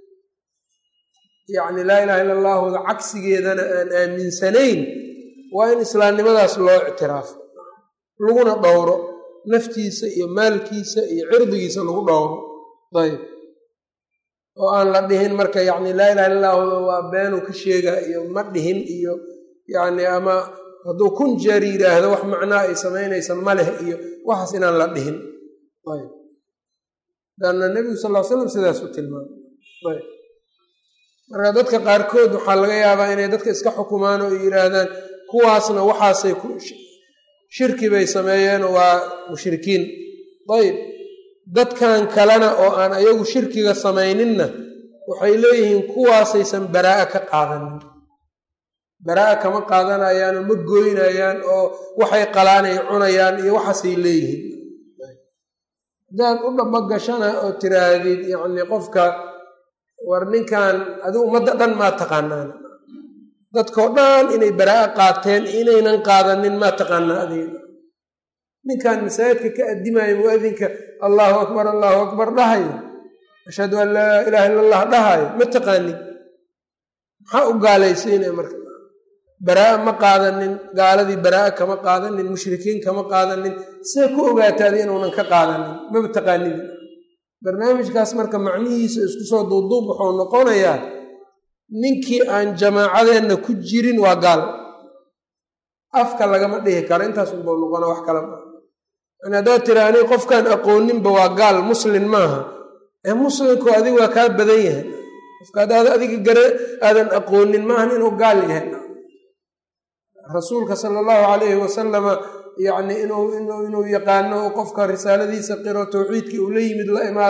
yacni laa ilaha illa allahuda cagsigeedana aan aaminsanayn waa in islaamnimadaas loo ictiraafo laguna dhowro naftiisa iyo maalkiisa iyo cirdigiisa lagu dhowro ayb oo aan la dhihin marka yacni laa ilaha illa allahuda waa beenuu ka sheegaa iyo ma dhihin iyo yacni ama hadduu kun jeer yidhaahdo wax macnaa ay samaynaysa ma leh iyo waxaas inaan la dhihin ayb daanna nebigu sal ll ly slam sidaas u tilmaamay ayb marka dadka qaarkood waxaa laga yaabaa inay dadka iska xukumaan oo yidhaahdaan kuwaasna waxaasay ku shirki bay sameeyeen waa mushrikiin ayb dadkan kalena oo aan ayagu shirkiga samayninna waxay leeyihiin kuwaasaysan baraa'a ka qaadanin baraa'a kama qaadanayaanoo ma gooynayaan oo waxay qalaanay cunayaan iyo waxaasay leeyihiin haddaad u dhaba gashana oo tiraahdid yacni qofka war ninkan adigu ummadda dhan maa taqaanaan dadkao dhan inay baraa'a qaateen inaynan qaadanin maa taqaanaa adiga ninkan masaajidka ka addimaayo muadinka allahu akbar allahu akbar dhahayo ashhadu an laa ilaha illa allah dhahayo ma taqaanin maxaa u gaalaysiinaya marka baraa'a ma qaadanin gaaladii baraa'a kama qaadanin mushrikiin kama qaadanin see ku ogaataadi inuunan ka qaadanin maba taqaanin barnaamijkaas marka macnihiisa isku soo duuduub wuxuu noqonayaa ninkii aan jamaacadeenna ku jirin waa gaal afka lagama dhihi karo intaas unbau noqona wax kala maa yani haddaad tira ani qofkaan aqooninba waa gaal muslin maaha ee muslimku adiga waa kaa badan yahay qofka haddaad adiga gare aadan aqoonin maahan inuu gaal yahay rasuulka sala allahu calayhi wasalama yacni inuu yaqaano qofka risaaladiisa qiro towxiidkii uu la yimid la imaado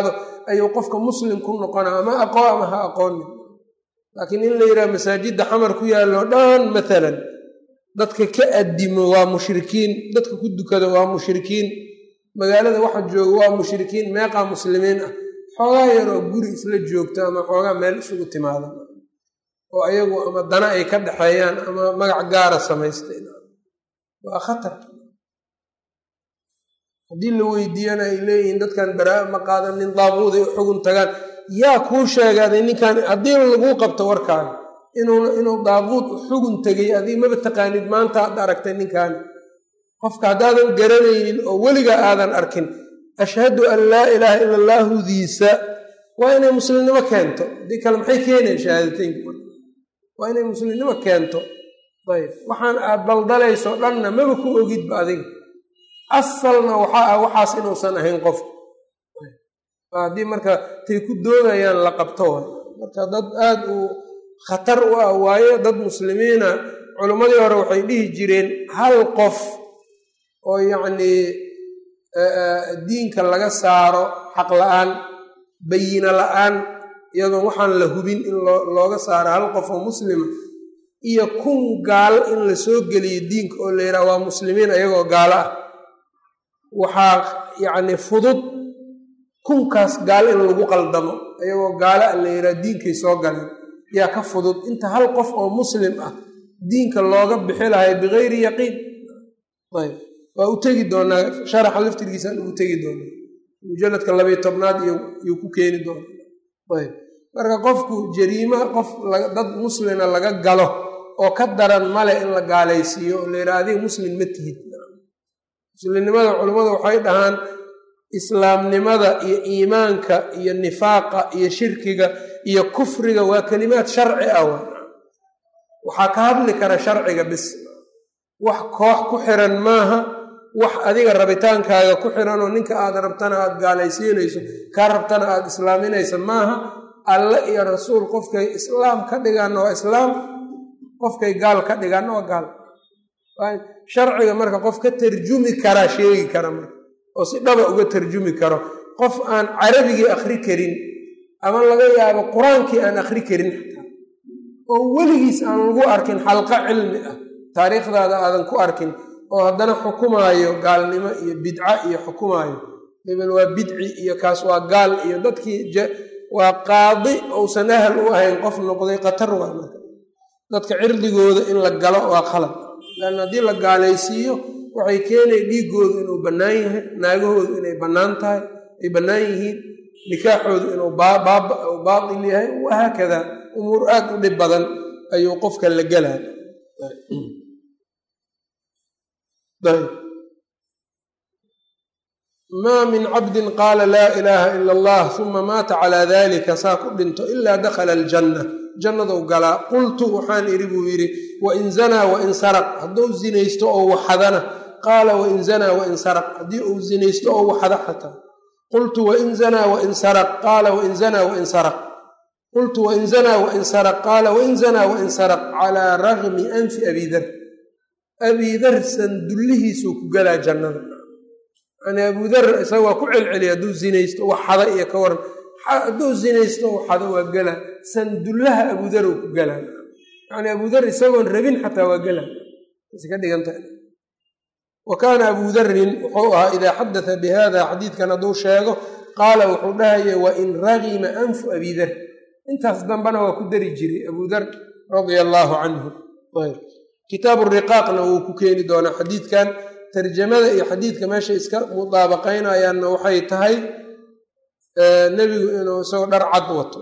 ayuu qofka muslim ku noqonaa ama aqoon ama ha aqoonin laakiin in la yidhaha masaajidda xamar ku yaallo dhan maalan dadka ka addimo waa mushrikiin dadka ku dukada waa mushrikiin magaalada waxa jooga waa mushrikiin meeqaa muslimiin ah xoogaa yaroo guri isla joogto ama xoogaa meel isugu timaada oo ayagu ama dana ay ka dhexeeyaan ama magac gaara samaystay waa khatar haddii la weydiiyana ay leeyihiin dadkan baraa ma qaadanin daaquuday u xugun tagaan yaa kuu sheegaaday ninkan haddii laguu qabto warkaaga inuu daaquud u xugun tegay adii maba taqaanid maanta ad aragtay ninkaani qofka haddaadan garanaynin oo weligaa aadan arkin ashhadu an laa ilaaha ila allaahudiisa waa inay muslimnimo keento haddii kale maxay keenayan shahaadateynka waa inay muslimnimo keento ayb waxaan aad daldalayso dhanna maba ku ogidba adiga asalna waxaa ah waxaas inuusan ahayn qofka haddii marka tay ku doodayaan la qabto way marka dad aad u khatar u ah waaye dad muslimiina culimmadii hore waxay dhihi jireen hal qof oo yacnii diinka laga saaro xaq la-aan bayino la-aan iyadoon waxaan la hubin in looga saaro hal qof oo muslima iyo kun gaalo in la soo geliyo diinka oo la yidhaha waa muslimiin ayagoo gaalo ah waxaa yacni fudud kunkaas gaalo in lagu qaldamo ayagoo gaalo ah la yidhaha diinkay soo galeen yaa ka fudud inta hal qof oo muslim ah diinka looga bixi lahay bikayri yaqiin ayb waa u tegi doonaa sharaxa laftirkiisaan ugu tegi doonaa mujalladka labayo tobnaad iyuu ku keeni doonaa ayb marka qofku jariima qof dad muslina laga galo oo ka daran male in la gaalaysiiyo oo la yidhaha adiga muslim ma tihid muslimnimada culummadu waxay dhahaan islaamnimada iyo iimaanka iyo nifaaqa iyo shirkiga iyo kufriga waa kelimaad sharci ah waxaa ka hadli kara sharciga bis wax koox ku xiran maaha wax adiga rabitaankaaga ku xiranoo ninka aad rabtana aad gaalaysiinayso kaa rabtana aad islaaminaysa maaha alle iyo rasuul qofkay islaam ka dhigaanna waa islaam qofkay gaal ka dhigaanna waa gaal sharciga marka qof ka tarjumi karaa sheegi kara marka oo si dhaba uga tarjumi karo qof aan carabigii akhri karin ama laga yaabo qur-aankii aan akhri karin xataa oo weligiis aan lagu arkin xalqa cilmi ah taariikhdaada aadan ku arkin oo haddana xukumaayo gaalnimo iyo bidca iyo xukumaayo hebel waa bidci iyo kaas waa gaal iyo dadkii waa qaadi ousan ahal u ahayn qof noqday khatar waa marka dadka cirdigooda in la galo waa khalad leanna haddii la gaalaysiiyo waxay keenay dhiigoodu inuu bannaan yahay naagahoodu inay bannaan tahay ay bannaan yihiin nikaaxoodu inuu baatil yahay wahaakada umuur aad u dhib badan ayuu qofka la gelaa maa min cabdin qaala laa ilaaha ila allah uma maata calaa dalika saa ku dhinto ilaa dakhala aljanna jannadou galaa qultu waxaan idhi buu yidhi wain zanaa wain saraq hadduu zinaysto oo waxadana qaala wain zanaa wain saraq haddii uu zinaysto oo waxada xataa qultu wain zanaa wain saraq qaala wain zanaa wain saraq qultu wain zanaa wain saraq qaala wain zanaa wain saraq calaa ragmi anfi abidar abidar sandullihiisuu ku galaa jannada yani abudar isaga waa ku celceliya hadduu zinaysto waxada iyo ka waran hadduu zinaysto waxada waa gala sandullaha abudar uu ku galaa yani abudar isagoon rabin xataa waa gala ka dhigantaha wa kaana abuu darin wuxuu ahaa idaa xadata bi hada xadiidkan hadduu sheego qaala wuxuu dhahaya wain ragima anfu abidar intaas dambena waa ku dari jiray abuu dar radia allaahu canhu kitaabu riqaaqna wuu ku keeni doonaa xadiidkan tarjamada iyo xadiidka meesha iska mudaabaqaynayaanna waxay tahay nebigu inuu isagoo dhar cad wato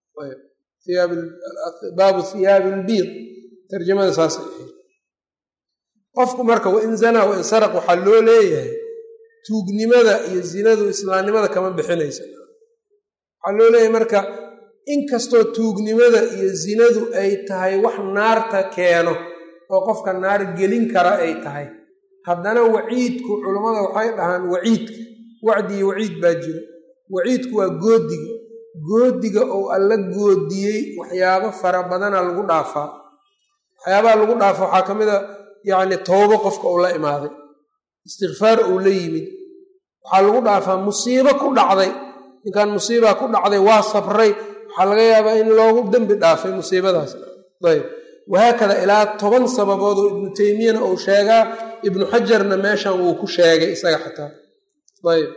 baabu hiyaabi lbiid tarjamada saasay ahayd qofku marka wain zanaa wain saraq waxaa loo leeyahay tuugnimada iyo zinadu islaamnimada kama bixinaysa waxaa loo leeyahay marka inkastoo tuugnimada iyo zinadu ay tahay wax naarta keeno oo qofka naar gelin kara ay tahay haddana waciidku culummada waxay dhahaan waciidka wacdi iyo waciid baa jira waciidku waa goodiga goodiga oo alla goodiyey waxyaabo fara badana lagu dhaafaa waxyaabaha lagu dhaafa waxaa ka mid a yacni towbo qofka uu la imaaday istikfaar uu la yimid waxaa lagu dhaafaa musiibo ku dhacday ninkan musiibaa ku dhacday waa sabray waxaa laga yaabaa in loogu dembi dhaafay musiibadaas ayb wahaakada ilaa toban sababood oo ibnu teymiyana uu sheegaa ibnu xajarna meeshan wuu ku sheegay isaga xataa ayb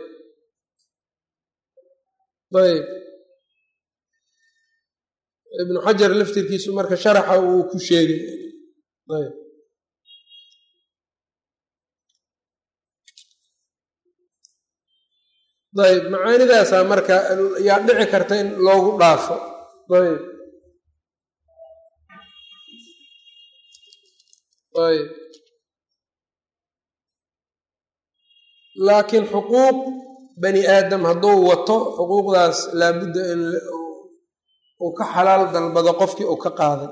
ayb ibnu xajar laftirkiisu marka sharaxa uu ku sheegay ayb ayb macaanidaasaa marka yaa dhici karta in loogu dhaafo ayb ayb laakiin xuquuq bani aadam hadduu wato xuquuqdaas laabudda in uu ka xalaal dalbado qofkii uu ka qaaday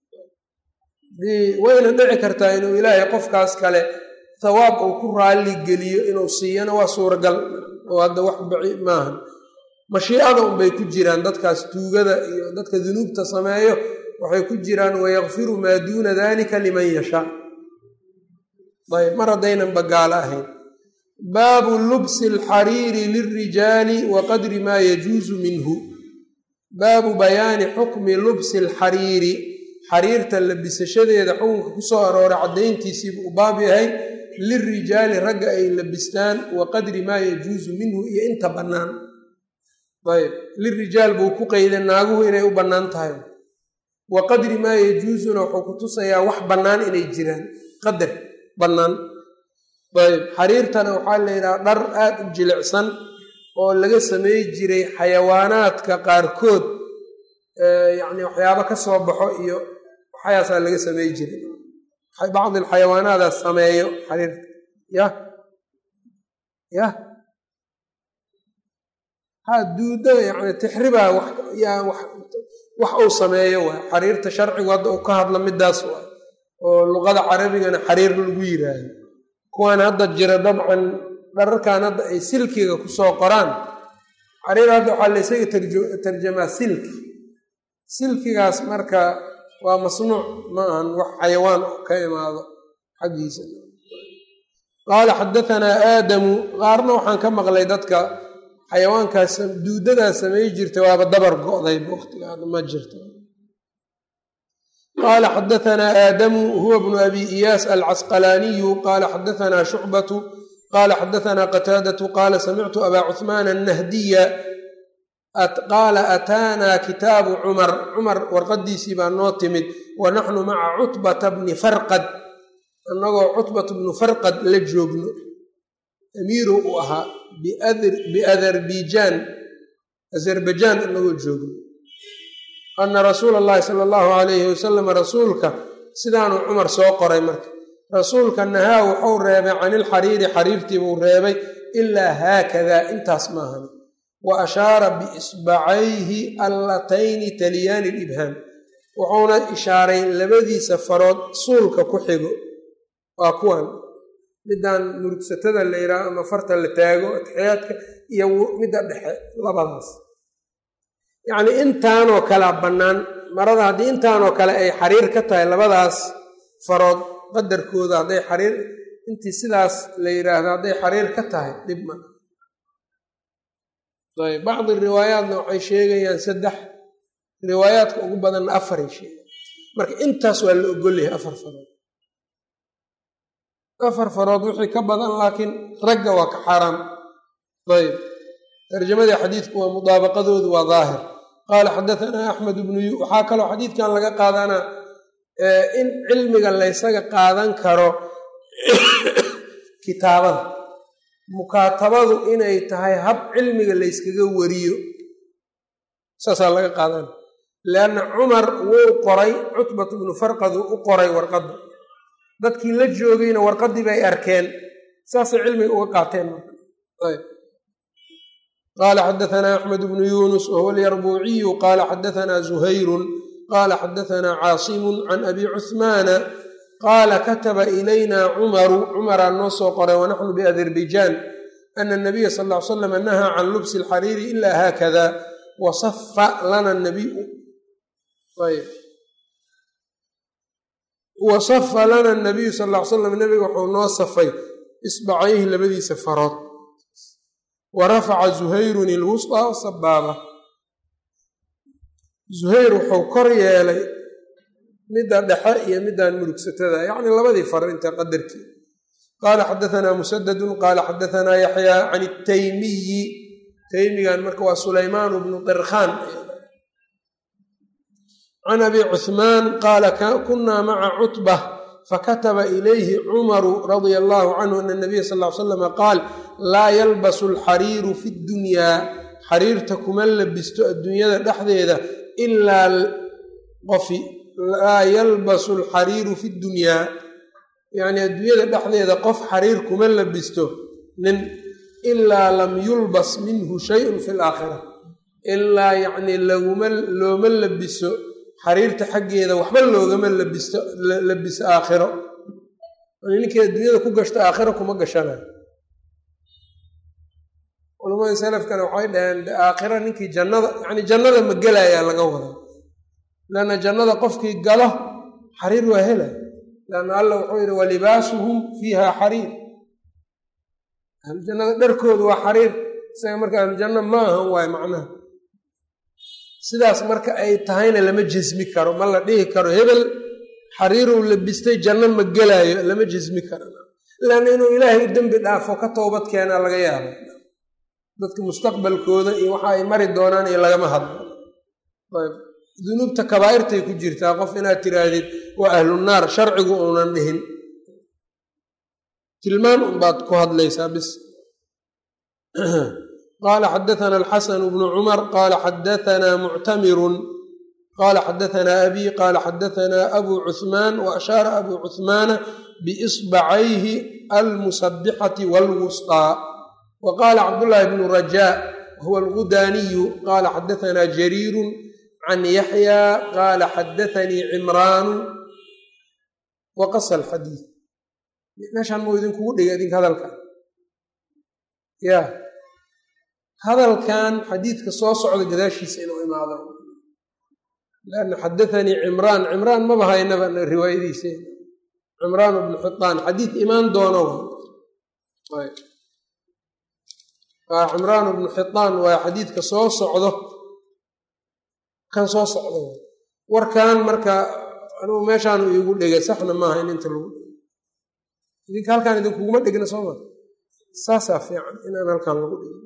wayna dhici kartaa inuu ilaahay qofkaas kale thawaab uu ku raalli geliyo inuu siiyana waa suuragal oo hadda wax baci maahan mashiicada unbay ku jiraan dadkaas tuugada iyo dadka dunuubta sameeyo waxay ku jiraan wayakfiru maa duuna dalika liman yashaa ayb mar haddaynan bagaalo ahayn baabu lubsi alxariiri lilrijaali wa qadri maa yajuusu minhu baabu bayaani xukmi lubsi alxariiri xariirta labisashadeeda xukunka ku soo arooray caddayntiisiibuu u baab yahay lilrijaali ragga ay labistaan wa qadri maa yajuusu minhu iyo inta bannaan ayb lirijaal buu ku qeyday naaguhu inay u bannaan tahay wa qadri maa yajuusuna wuxuu ku tusayaa wax bannaan inay jiraan qadar bannaan ayb xariirtana waxaa la yidhaha dhar aad u jilicsan oo laga samey jiray xayawaanaadka qaarkood yacni waxyaabo ka soo baxo iyo waxyaasaa laga samey jiray bacdi alxayawaanaadaas sameeyo xariirta yah yah ha duuda yani tixribaa yaa wax uu sameeyo waay xariirta sharcigu hadda uu ka hadla midaas waay oo luqada carabigana xariir lagu yiraahdo kuwaan hadda jira dabcan dhararkan hadda ay silkiga kusoo qoraan xariir hadda waxaa la ysaga tarjamaa silki silkigaas marka waa masnuuc ma ahan wax xayawaan ka imaado xaggiisa qaala xadatanaa aadamu qaarna waxaan ka maqlay dadka xayawaankaas duudadaa samey jirta waaba dabar go'dayba waqtigaada ma jirta qaala xadatanaa aadamu huwa bnu abi iyaas alcasqalaaniyu qaala xadatanaa shucbatu qaala xadatanaa qataadatu qaala samictu abaa cuhmaan annahdiya qaala ataanaa kitaabu cumar cumar warqadiisii baa noo timid wa naxnu maca cutbata bni farqad annagoo cutbata bnu farqad la joogno amiiru uu ahaa biadarbiijaan azarbajaan annagoo joogno ana rasuula allahi sala allahu alayhi wasalam rasuulka sidaanuu cumar soo qoray marka rasuulka nahaa wuxuu reebay can ilxariiri xariirtii buu reebay ilaa haakadaa intaas maahan wa ashaara biisbacayhi allatayni taliyaani libhaam wuxuuna ishaaray labadiisa farood suulka ku xigo waa kuwan midaan murugsatada la yidhaaho ama farta la taago atixyaadka iyo midda dhexe labadaas yacnii intaanoo kalea bannaan marada haddii intaanoo kale ay xariir ka tahay labadaas farood qadarkooda hadday xariir intii sidaas la yidhaahdo hadday xariir ka tahay dhib ma ayb bacdi riwaayaatna waxay sheegayaan saddex riwaayaadka ugu badanna afaray sheegaan marka intaas waa la ogolyahay afar farood afar farood wixii ka badan laakiin ragga waa ka xaaraam ayb tarjamadii xadiidku waa mudaabaqadoodu waa daahir qaala xadatanaa axmed bnu yu waxaa kaloo xadiidkan laga qaadanaa in cilmiga laysaga qaadan karo kitaabada mukaatabadu inay tahay hab cilmiga layskaga wariyo saasaa laga qaadana leanna cumar wuu qoray cutbatu bnu farqadu u qoray warqadda dadkii la joogayna warqaddii bay arkeen saasay cilmiga uga qaateen marka qaala xadatanaa axmed bnu yunus wahuwa alyarbuuciyu qaala xadatanaa zuhayrun qaala xadatanaa caasimun can abi cuhmaana qaala kataba ilayna cumaru cumaraa noo soo qoray wanaxnu biazerbajaan ana nabiya sal ll ly slam nahaa can lubsi alxariiri ila haakada wasafa lana nabiyu wasafa lana nabiyu sal ll ly slam nabiga wuxuu noo safay isbacayhi labadiisa farood wa rafaca zuhayrun ilwusطaa sabaaba zuhayr wuxuu kor yeelay midda dhexe iyo middan murugsatada yacni labadii far inta qadarkii qaala xadaanaa musadadun qaala xadaanaa yaxyaa can itaymiyi taymigan marka waa sulaymaan bnu dirkhaan can abi cuhmaan qaala kunaa maca cutba fakataba ilayhi cumaru radia allahu canhu ana nabiya sal ly slama qaal laa yalbasu alxariiru fi ddunyaa xariirta kuma labisto adduunyada dhexdeeda ilaa qofi laa yalbasu alxariiru fi ddunyaa yacni adduunyada dhexdeeda qof xariir kuma labisto nin ilaa lam yulbas minhu shayun fi laakhira ilaa yacnii laguma looma labiso xariirta xaggeeda waxba loogama labisto labiso aakhiro ninkii adduunyada ku gashta aakhiro kuma gashanayo culamada salafkana waxay dhaheen aakhiro ninkii jannada yacni jannada ma gelayaa laga wada leanna jannada qofkii galo xariir waa helay leanna alla wuxuu yidhi walibaasuhum fiiha xariir ahlujannada dharkoodu waa xariir isaga marka ahlujanna ma ahan waayo macnaha sidaas marka ay tahayna lama jesmi karo ma la dhihi karo hebel xariiruu labistay janno ma gelaayo lama jesmi karo leanna inuu ilaahay dembi dhaafo ka toobad keenaa laga yaabo dadka mustaqbalkooda iyo waxa ay mari doonaan iyo lagama hadlo ayb dunuubta kabaa'irtay ku jirtaa qof inaad tiraahdid waa ahlunaar sharcigu uunan dhihin tilmaan unbaad ku hadlaysaa bis qaala xadaana alxasanu bnu cumar qaala xadaanaa muctamirun qaala xadaanaa abi qaala xadaanaa abu cuhmaan wa ashaara abu cuhmaana biisbacayhi almusabixati waalwusطaa wa qaala cabdullaahi bnu rajaa huwa algudaaniyu qaala xadaanaa jariiru can yaxya qaala xadaanii cimraanu wa qasa alxadiid meeshaan mau idinkugu dhiga idinka hadalkan ya hadalkan xadiidka soo socda gadaashiisa inuu imaado lanna xadaanii cimraan cimraan maba haynaba riwaayadiisa cimraan bnu xitaan xadiid imaan doono cimraan bnu xitaan waa xadiidka soo socdo kan soo socdo warkan marka anugu meeshaanu iigu dhegay saxna maaha in inta lagu dhego idinka halkaan idinkuguma dhegna sooma saasaa fiican inaan halkaan lagu dhego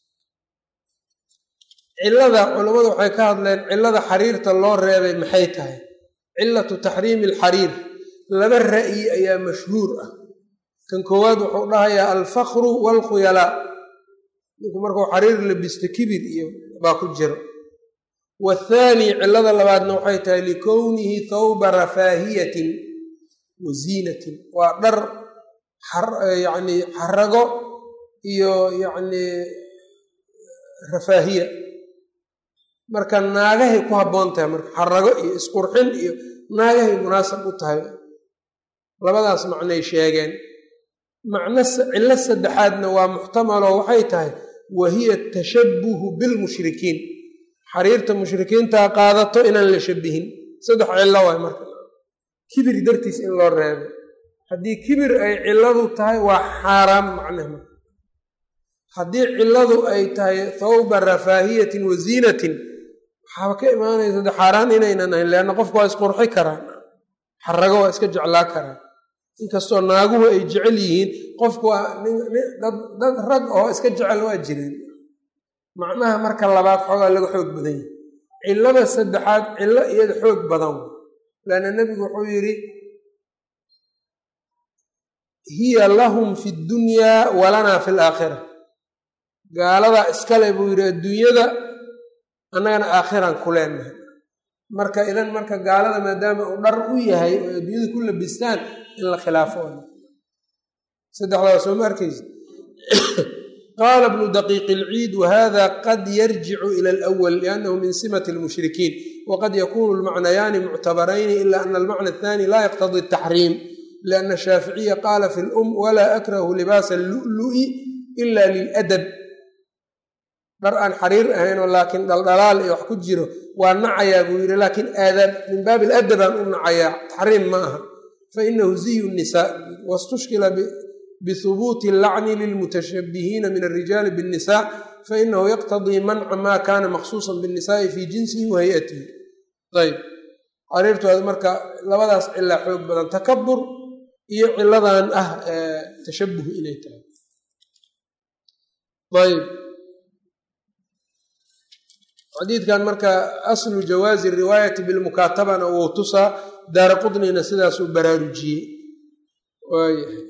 cillada culammadu waxay ka hadleen cillada xariirta loo reebay maxay tahay cillatu taxriimi alxariir laba ra'yi ayaa mashhuur ah kan koowaad wuxuu dhahayaa alfakru waalkhuyalaa ninku markuu xariir labisto kibir iyo baa ku jiro wathaani cillada labaadna waxay tahay likownihi thawba rafaahiyatin wa ziinatin waa dhar yacni xarago iyo yacni rafaahiya marka naagahay ku habboon tahay marka xarago iyo isqurxin iyo naagahay munaasab u tahay labadaas macnay sheegeen macno cillo saddexaadna waa muxtamaloo waxay tahay wa hiya tashabbuhu bilmushrikiin xariirta mushrikiintaa qaadato inaan la shabihin saddex cillo waay marka kibir dartiis in loo reebo haddii kibir ay cilladu tahay waa xaaraam macnaha marka haddii cilladu ay tahay thawba rafaahiyatin wa ziinatin waxaaba ka imaanaysa de xaaraan inaynan ahayn leanna qofku waa isqurxi karaan xarago waa iska jeclaa karaan inkastoo naaguhu ay jecel yihiin qofku waa dad rag oo iska jecel waa jireen macnaha marka labaad xoogaa laga xoog badan yahi cillada saddexaad cillo iyada xoog badan laanna nebigu wuxuu yidhi hiya lahum fi ddunyaa walanaa fi laakhira gaaladaa iskale buu yidhi adduunyada annagana aakhiraan ku leenahay marka idan marka gaalada maadaama uu dhar u yahay oo adduunyada ku labistaan in la khilaafo saddexdaa soo ma arkaysa qaala bnu daqiiq ilciid wahada qad yarjicu ila alawal liannahu min simati almushrikiin waqad yakunu lmacnayaani muctabarayni ila ana almacna athani la yaqtadi ataxriim lianna shaaficiya qaala fi lum walaa akrahu libaasa allu'lu'i ila liladab dhar aan xariir ahaynoo laakiin dhaldhalaal iyo wax ku jiro waa nacayaa buu yidhi laakiin aadaab min baabi aladabaan u nacayaa taxriim ma aha fainahu ziyu nisaa wastushkila bihubuuti allacni lilmutashabihiina min alrijaali biاnnisa fainahu yaqtadii manca ma kana maqsuusan biاnnisaai fi jinsihi wa hay-atihi ayb xariirtooda marka labadaas cilaa xoog badan takabur iyo ciladan ah tashabuh inay tahay ayb xadiidkan marka aslu jawaazi riwaayati bilmukaatabana wou tusaa daara qudnina sidaasuu baraarujiyey waayahay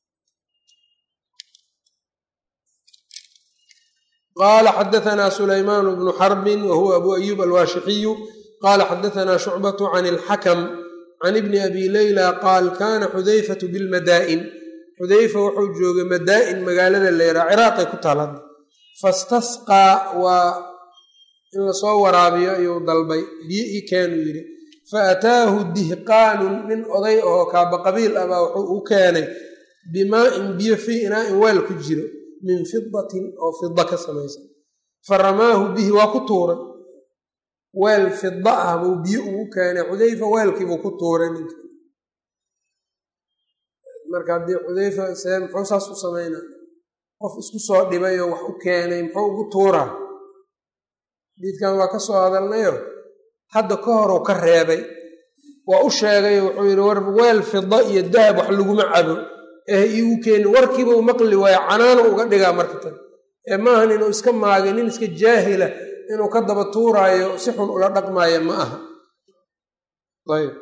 qaala xadaanaa sulaymaan bnu xarbin wa huwa abu ayuub alwaashixiyu qaala xadaanaa shucbatu can ilxakam can ibni abi leyla qaal kana xudayfatu bilmadaa'in xudayfa wuxuu joogay madaa'in magaalada leyraa ciraaqay ku taala fastasqaa waa in lasoo waraabiyo ayuu dalbay biyo ii keenuu yidhi fa ataahu dihqaanun nin oday oo kaaba qabiil ah baa wuxuu u keenay bimaa-in biyo fii inaa-in weel ku jiro min fidatin oo fida ka samaysan fa ramaahu bihi waa ku tuuray weel fida ah buu biyo ugu keenay xudayfa weelkiibuu ku tuuray ninka marka haddii xudayfa see muxuu saas u samaynaa qof isku soo dhibayoo wax u keenay muxuu ugu tuuraa diidkan waa ka soo hadalnayo hadda ka horuu ka reebay waa u sheegay wuxuu yidhi war weel fida iyo dahab wax laguma cabo eh iigu keeni warkiiba u maqli waayo canaano uga dhigaa marka tan ee maahan inuu iska maagay nin iska jaahila inuu ka daba tuuraayo si xun ula dhaqmaayo ma aha ayb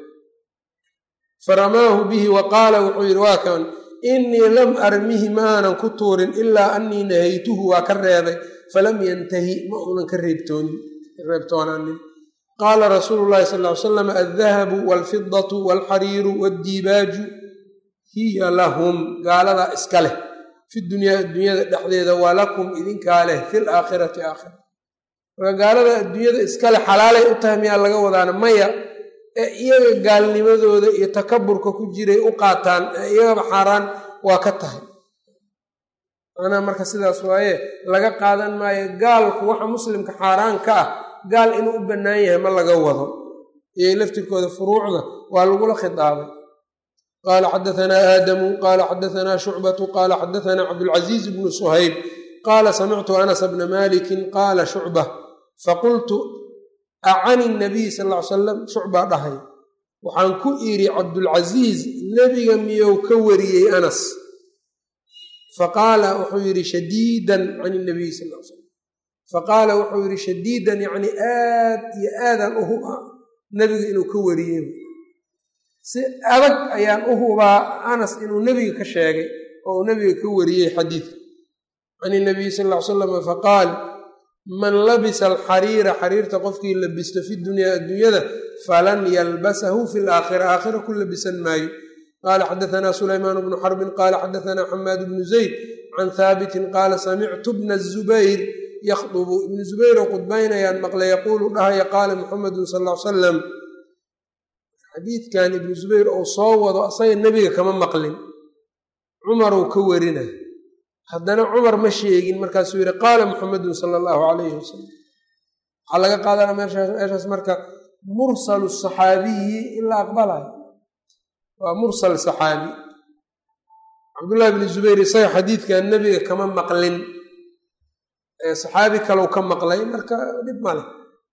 faramaahu bihi wa qaala wuxuu yidhi waa kan innii lam armihi maanan ku tuurin ilaa annii nahaytuhu waa ka reebay falam yantahi ma uunan ka reebtoonaanin qaala rasuulu llahi sal ly salam aldahabu walfidatu walxariiru waddiibaaju hiya lahum gaaladaa iska leh fi dunyaa adduunyada dhexdeeda walakum idinkaa leh fil aakhirati aakhira marka gaalada adduunyada iskale xalaalay u tahay miyaa laga wadaana maya ee iyaga gaalnimadooda iyo takaburka ku jiray u qaataan ee iyagaba xaaraan waa ka tahay macnaha marka sidaas waaye laga qaadan maayo gaalku waxa muslimka xaaraan ka ah gaal inuu u bannaan yahay ma laga wado iyay laftirkooda furuucda waa lagula khitaabay qaala xadaanaa aadamu qaala xadaanaa shucbatu qaala xadaanaa cabdulcaziiz bnu suhayb qaala samictu anas bna malikin qaala shucba faqultu acani nabiy sal ly salam shucbaa dhahay waxaan ku idhi cabdulcasiis nebiga miyou ka wariyey anas faqaala wuxuu yidhi shadiidan can nabiy sal l slam faqaala wuxuu yidhi shadiidan yacni aad iyo aadaan u hubaa nebiga inuu ka wariyey si adag ayaan u hubaa anas inuu nebiga ka sheegay oo uu nebiga ka wariyey xadiidka can inabiy sal ly salam faqaal man labisa alxariira xariirta qofkii labisto fi dunyaa adduunyada falan yalbasahu fi laakhira aakhira ku labisan maayo qaala xadaanaa sulaymaan bnu xarbin qaala xadaanaa xamaad bnu zayd can haabitin qaala samictu bna zubayr yakhdubu ibnu zubayroo qudbaynayaan maqle yaquulu dhahaya qaala muxamedun sal l salam xadiidkan ibnu zubayr ou soo wado asaga nebiga kama maqlin cumaruu ka warina haddana cumar ma sheegin markaasuu yidhi qaala muxamedun sala allahu calayhi wasalam waxaa laga qaadana meeshaas marka mursalu saxaabiyi in la aqbalayo waa mursal saxaabi cabdullahi bni zubayr isaga xadiidkan nebiga kama maqlin saxaabi kalau ka maqlay marka dhib male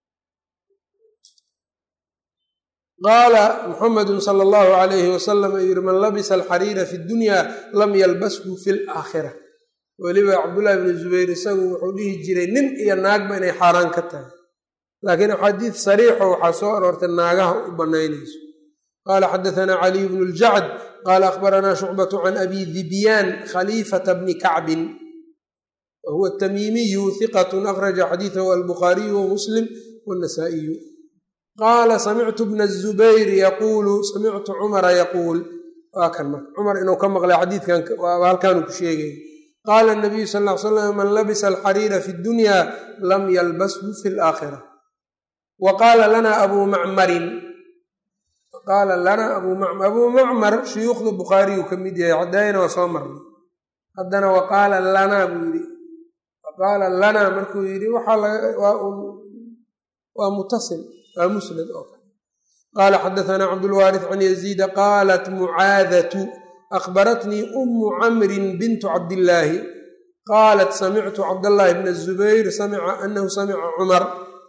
qaala muxamedun sala allahu calayhi wasalam u yihi man labisa alxariira fi dunya lam yalbashu fi laakhira weliba cabdullaahi bni zubayr isagu wuxuu dhihi jiray nin iyo naagba inay xaaraan ka tahay laakiin axaadiid sariixo waxaa soo aroortay naagaha u banaynayso qaala xadaanaa caliy bnu ljacd qaala akhbaranaa shucbatu can abi dibyaan khaliifata bni kacbin wa huwa tamiimiyu hiqatun akhraja xadiidahu albukhaariyu wamuslim wannasaa'iyu qaala samictu bna zubayr yaquulu samictu cumara yaquul waa kan marka cumar inuu ka maqlay xadiidkan halkaanu ku sheegay qaala nabiyu sal l slam man labisa alxariira fi dunya lam yalbashu fi laakhira wa qaala lana abuu macmarin qaala lanaa abuu macmar abuu macmar shuyuukhda bukhaariyu ka mid yahay cadaayana waa soo marnay haddana wa qaala lanaa buu yidhi wa qaala lanaa markuu yidhi waa mutasil waa musnad oo kale qaala xadaanaa cabdulwaarith can yaziida qaalat mucaadatu akhbaratnii ummu camrin bintu cabdillaahi qaalat samictu cabdallaahi bna zubayr samica anahu samica cumar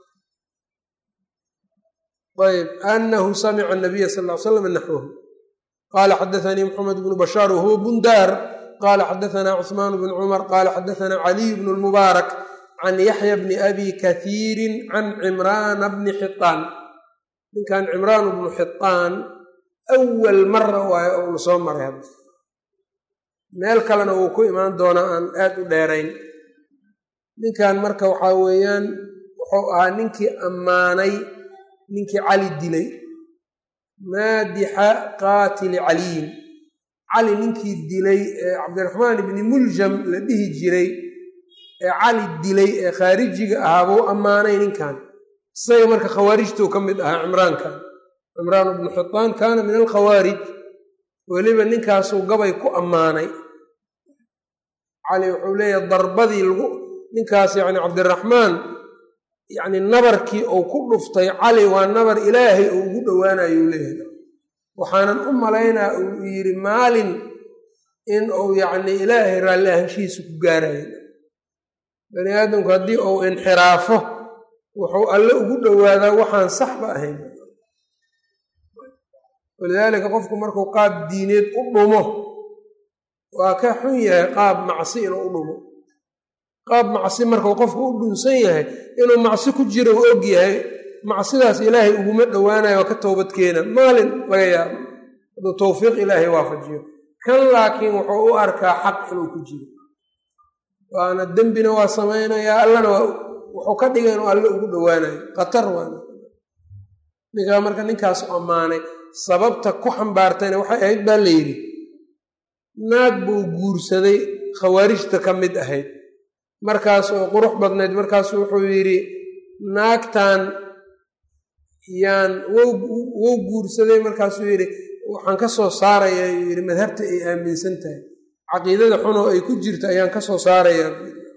ayb anahu samica nabiya sal l slam naxwahu qala xadaanii maxamed bnu bashaar wahuwa bundaar qala xadaana cusmaan bn cumar qala xadaana caliy bnu lmubaarak can yaxya bni abi kathiirin can cimraana bni xitaan ninkan cimraan bnu xitaan awal mara waayo ouna soo maray hadda meel kalena wuu ku imaan doonaa aan aad u dheerayn ninkan marka waxaa weeyaan wuxuu ahaa ninkii ammaanay ninkii cali dilay maadixa qaatili caliyin cali ninkii dilay ee cabdiraxmaan ibni muljam la dhihi jiray ee cali dilay ee khaarijiga ahaa buu ammaanay ninkan isaga marka khawaarijtuu ka mid ahaa cimraankan cimraan bnu xitaan kaana min alkhawaarij weliba ninkaasuu gabay ku ammaanay cali wuxuu leeyahay darbadii lagu ninkaas yacni cabdiraxmaan yacni nabarkii uu ku dhuftay cali waa nabar ilaahay uu ugu dhowaanayuu leeyahay waxaanan u malaynaa uu yidhi maalin in uu yacni ilaahay raalli ahaanshihiisa ku gaarayo bani aadamku haddii uu inxiraafo wuxuu alle ugu dhowaadaa waxaan saxba ahayn walidaalika qofku markuu qaab diineed u dhumo waa ka xun yahay qaab macsi inuu u dhumo qaab macsi markuu qofku u dhunsan yahay inuu macsi ku jiro u og yahay macsidaas ilaahay uguma dhowaanayo waa ka toobad keena maalin laga yaabo hadduu towfiiq ilaahay waafajiyo kan laakiin wuxuu u arkaa xaq inuu ku jiro waana dembina waa samaynayaa allana waa wuxuu ka dhigay inuu alle ugu dhowaanayo khatar waana ninkaa marka ninkaasu ammaanay sababta ku xambaartayna waxay ahayd baa la yidhi naag buu guursaday khawaarijta ka mid ahayd markaas oo qurux badnayd markaasu wuxuu yidhi naagtan yaan wou guursaday markaasuu yidhi waxaan ka soo saaraya yuu yidhi madhabta ay aaminsan tahay caqiidada xunoo ay ku jirto ayaan ka soo saarayaa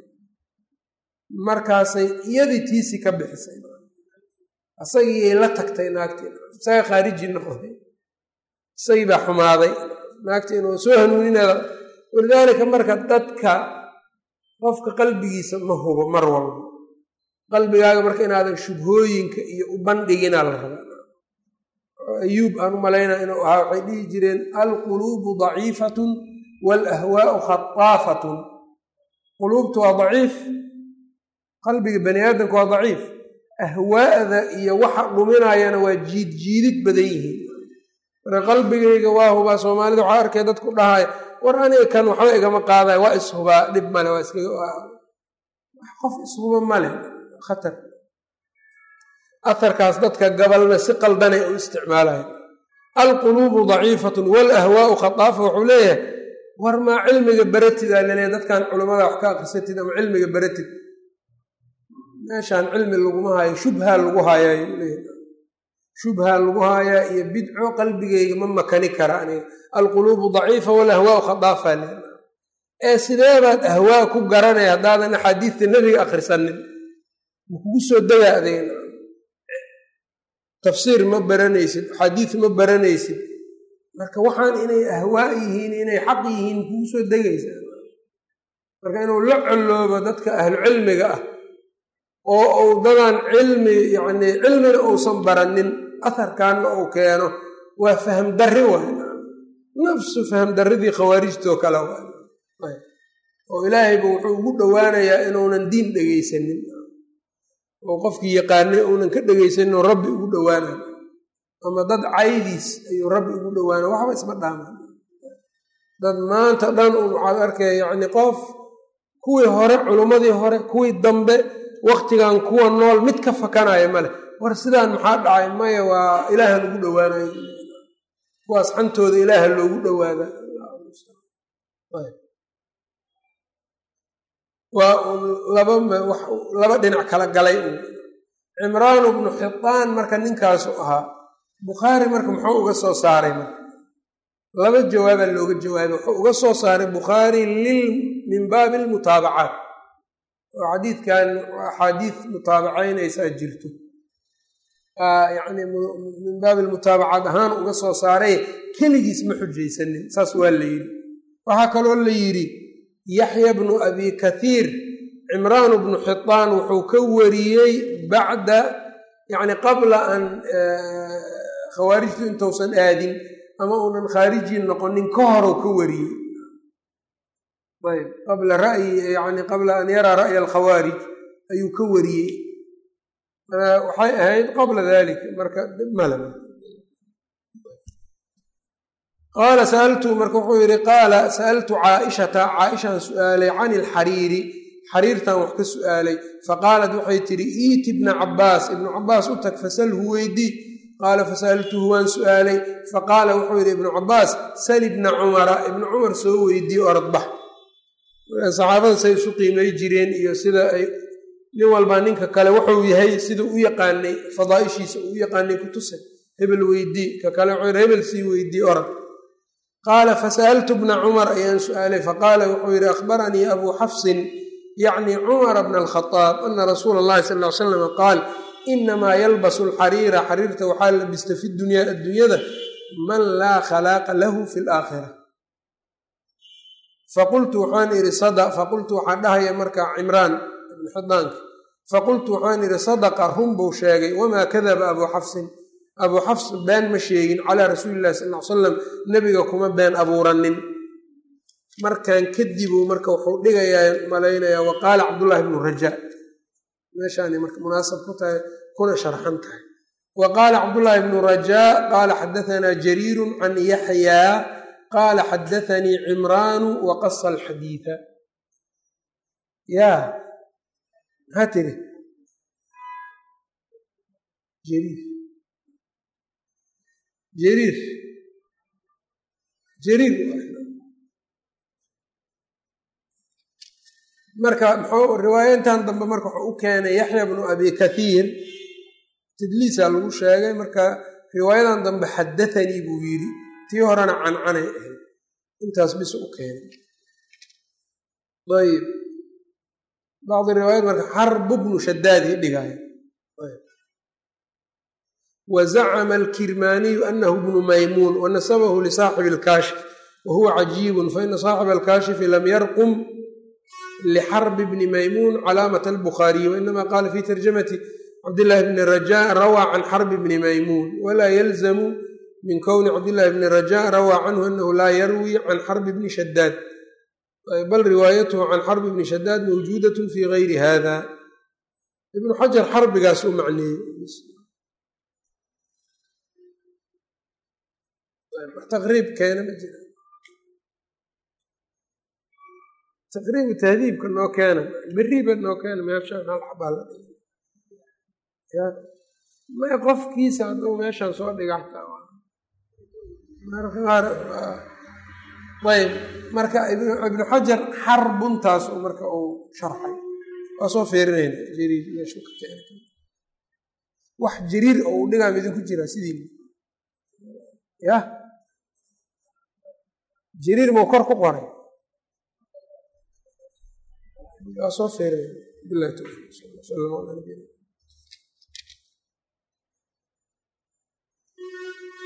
markaasay iyadii tiisi ka bixisay isagiiyay la tagtay naagtii isaga khaariji noqday isagii baa xumaaday naagtii inuu soo hanuuninada walidaalika marka dadka qofka qalbigiisa ma hubo mar walba qalbigaaga marka inaadan shubhooyinka iyo u bandhiginaa la rabaa ayuub aan u malaynaa inuu ahaa waxay dhihi jireen alquluubu daciifatun waalahwaau khataafatun quluubtu waa daciif qalbiga bani aadamka waa daciif ahwaa'da iyo waxa dhuminayana waa jiidjiidid badan yihiin marka qalbigayga waa hubaa soomaalida waxaa arkay dadku dhahaya war aniga kan waxba igama qaadaya waa ishubaa dhib male waa qof ishuba male khatar aharkaas dadka gabalna si qaldanay u isticmaalaya alquluubu daciifatun waalahwaau khataafa wuxuu leeyahay war maa cilmiga baratidaa laleeyahy dadkan culammada wax ka akrisatid ama cilmiga baratid meeshaan cilmi laguma haayo shubhaa lagu haayaayuu leeyahay shubhaa lagu haayaa iyo bidco qalbigayga ma makani kara aniga alquluubu daciifa walahwaau khadaafa le ee sideebaad ahwaa ku garanaya haddaadan axaadiista nebiga akhrisanin ma kugu soo degaa adeena tafsiir ma baranaysid axaadiis ma baranaysid marka waxaan inay ahwaa yihiin inay xaq yihiin kugu soo degaysaa marka inuu la colloobo dadka ahlucilmiga ah oo uu dadaan cilmi yacni cilmina uusan baranin aharkanna uu keeno waa faham darri waay nafsu faham darridii khawaarijtoo kale waay oo ilaahayba wuxuu ugu dhowaanayaa inuunan diin dhegaysanin oo qofkii yaqaanay uunan ka dhegaysanin oo rabbi ugu dhowaanayo ama dad caydiis ayuu rabbi ugu dhowaana waxba isma dhaaman dad maanta dhan un waxaad arkaya yacni qof kuwii hore culummadii hore kuwii dambe waktigan kuwa nool mid ka fakanaya male war sidaan maxaa dhacay maya waa ilaaha lagu dhowaanayo kuwaas xantooda ilaaha loogu dhowaada waa un laba dhinac kala galay un cimraanu bnu xitaan marka ninkaasu ahaa bukhaari marka muxuu uga soo saaray marka laba jawaabaa looga jawaabay wuxuu uga soo saaray bukhaari lil min baabi almutaabacaat oo xadiidkan axaadiis mutaabacaynaysaa jirto yani min baabi mutaabacaad ahaan uga soo saaray keligiis ma xujaysanin saas waa la yidhi waxaa kaloo la yidhi yaxya bnu abi kathiir cimraan bnu xitaan wuxuu ka wariyey bacda yani qabla an khawaarijtu intausan aadin ama uunan khaarijii noqonin ka horou ka wariyey ayb qabla ra'yi yani qabla an yaraa ra'ya alkhawaarij ayuu ka wariyey waxay ahayd qabla dalika marka mala qaala saaltu marka wuxuu yidhi qaala sa'altu caaishata caaishaan su'aalay can ilxariiri xariirtan wax ka su'aalay faqaalat waxay tidhi iiti ibna cabbaas ibnu cabbaas u tag fasalhu weydii qaala fasa'altuhu waan su'aalay faqaala wuxuu yidhi ibnu cabbaas sal ibna cumara ibnu cumar soo weydiiye oradbax saxaabada say isu qiimay jireen iyo sida ay nin walbaa ninka kale wuxuu yahay siduu u yaqaanay fadaaishiisa uu u yaqaanay ku tusay hebel weydii ka kale wuxuu yidhi hebel sii weydii orad qaala fasa'altu bna cumar ayaan su'aalay faqaala wuxuu yidhi akhbaranii abuu xafsin yacni cumara bna alkhadaab ana rasuula allahi sal ly slam qaal inamaa yalbasu alxariira xariirta waxaa labista fi dunyaa adduunyada man laa khalaaqa lahu fi laakhira faqultu waxaan idhi faqultu waxaan dhahaya marka cimraan ibn xidaanka faqultu waxaan idhi sadaqa run buu sheegay wamaa kadaba abuu xafsin abuu xafs been ma sheegin calaa rasuuli illahi sal ly salam nebiga kuma been abuuranin markan kadibuu marka wuxuu dhigayaa malaynayaa wa qaala cabdullaahi bnu rajaa meeshaanay marka munaasab ku tahay kuna sharxan tahay wa qaala cabdullaahi bnu rajaa qaala xadahanaa jariirun can yaxyaa qaala xadaanii cimraanu wa qasa alxadiida yaa maxaa tiri jariir jariir jariir marka muxuu riwaayaintan dambe marka wuxuu u keenay yaxya bnu abi kathiir tadliisaa lagu sheegay marka riwaayadan dambe xadathanii buu yidhi tii horena cancanay ahayd intaas bis u keenay ayb bacdi riwaayat marka xarbu bnu shadaadii dhigaya wa zacama alkirmaaniyu anahu bnu maymuun wanasabahu lisaaxibi alkaashif wa huwa cajiibun faina saaxiba alkaashifi lam yarqum lxrb bni maymuun calaamat albukhaariyi wainama qaala fi tarjamati cabdillaahi bni rajaa rawaa can xarbi bni maymuun walaa yalzamu min kowni cabdillaahi bni rajaa rawaa canhu anahu laa yarwi can xarbi bni shadaad bal riwaayatuhu can xarbi bni shadaad mawjuudat fi gayri hada ibnu xajar xarbigaas u macneeyey taqriib keena ma jira taqriibu tahdiibka noo keena beriba noo keena meeshaan hal xabaa la dhiga may qofkiisa hadduu meeshaan soo dhiga xataa marka qaar ayb marka ibnu xajar xarbuntaas marka uu sharxay waa soo feerinayna jariir meeshu ka keena wax jariir oo uu dhigaa midinku jiraa sidii yah jariir mau kor ku qoray waa soo feeray bilahi towfiiq sal alla ala nabiyina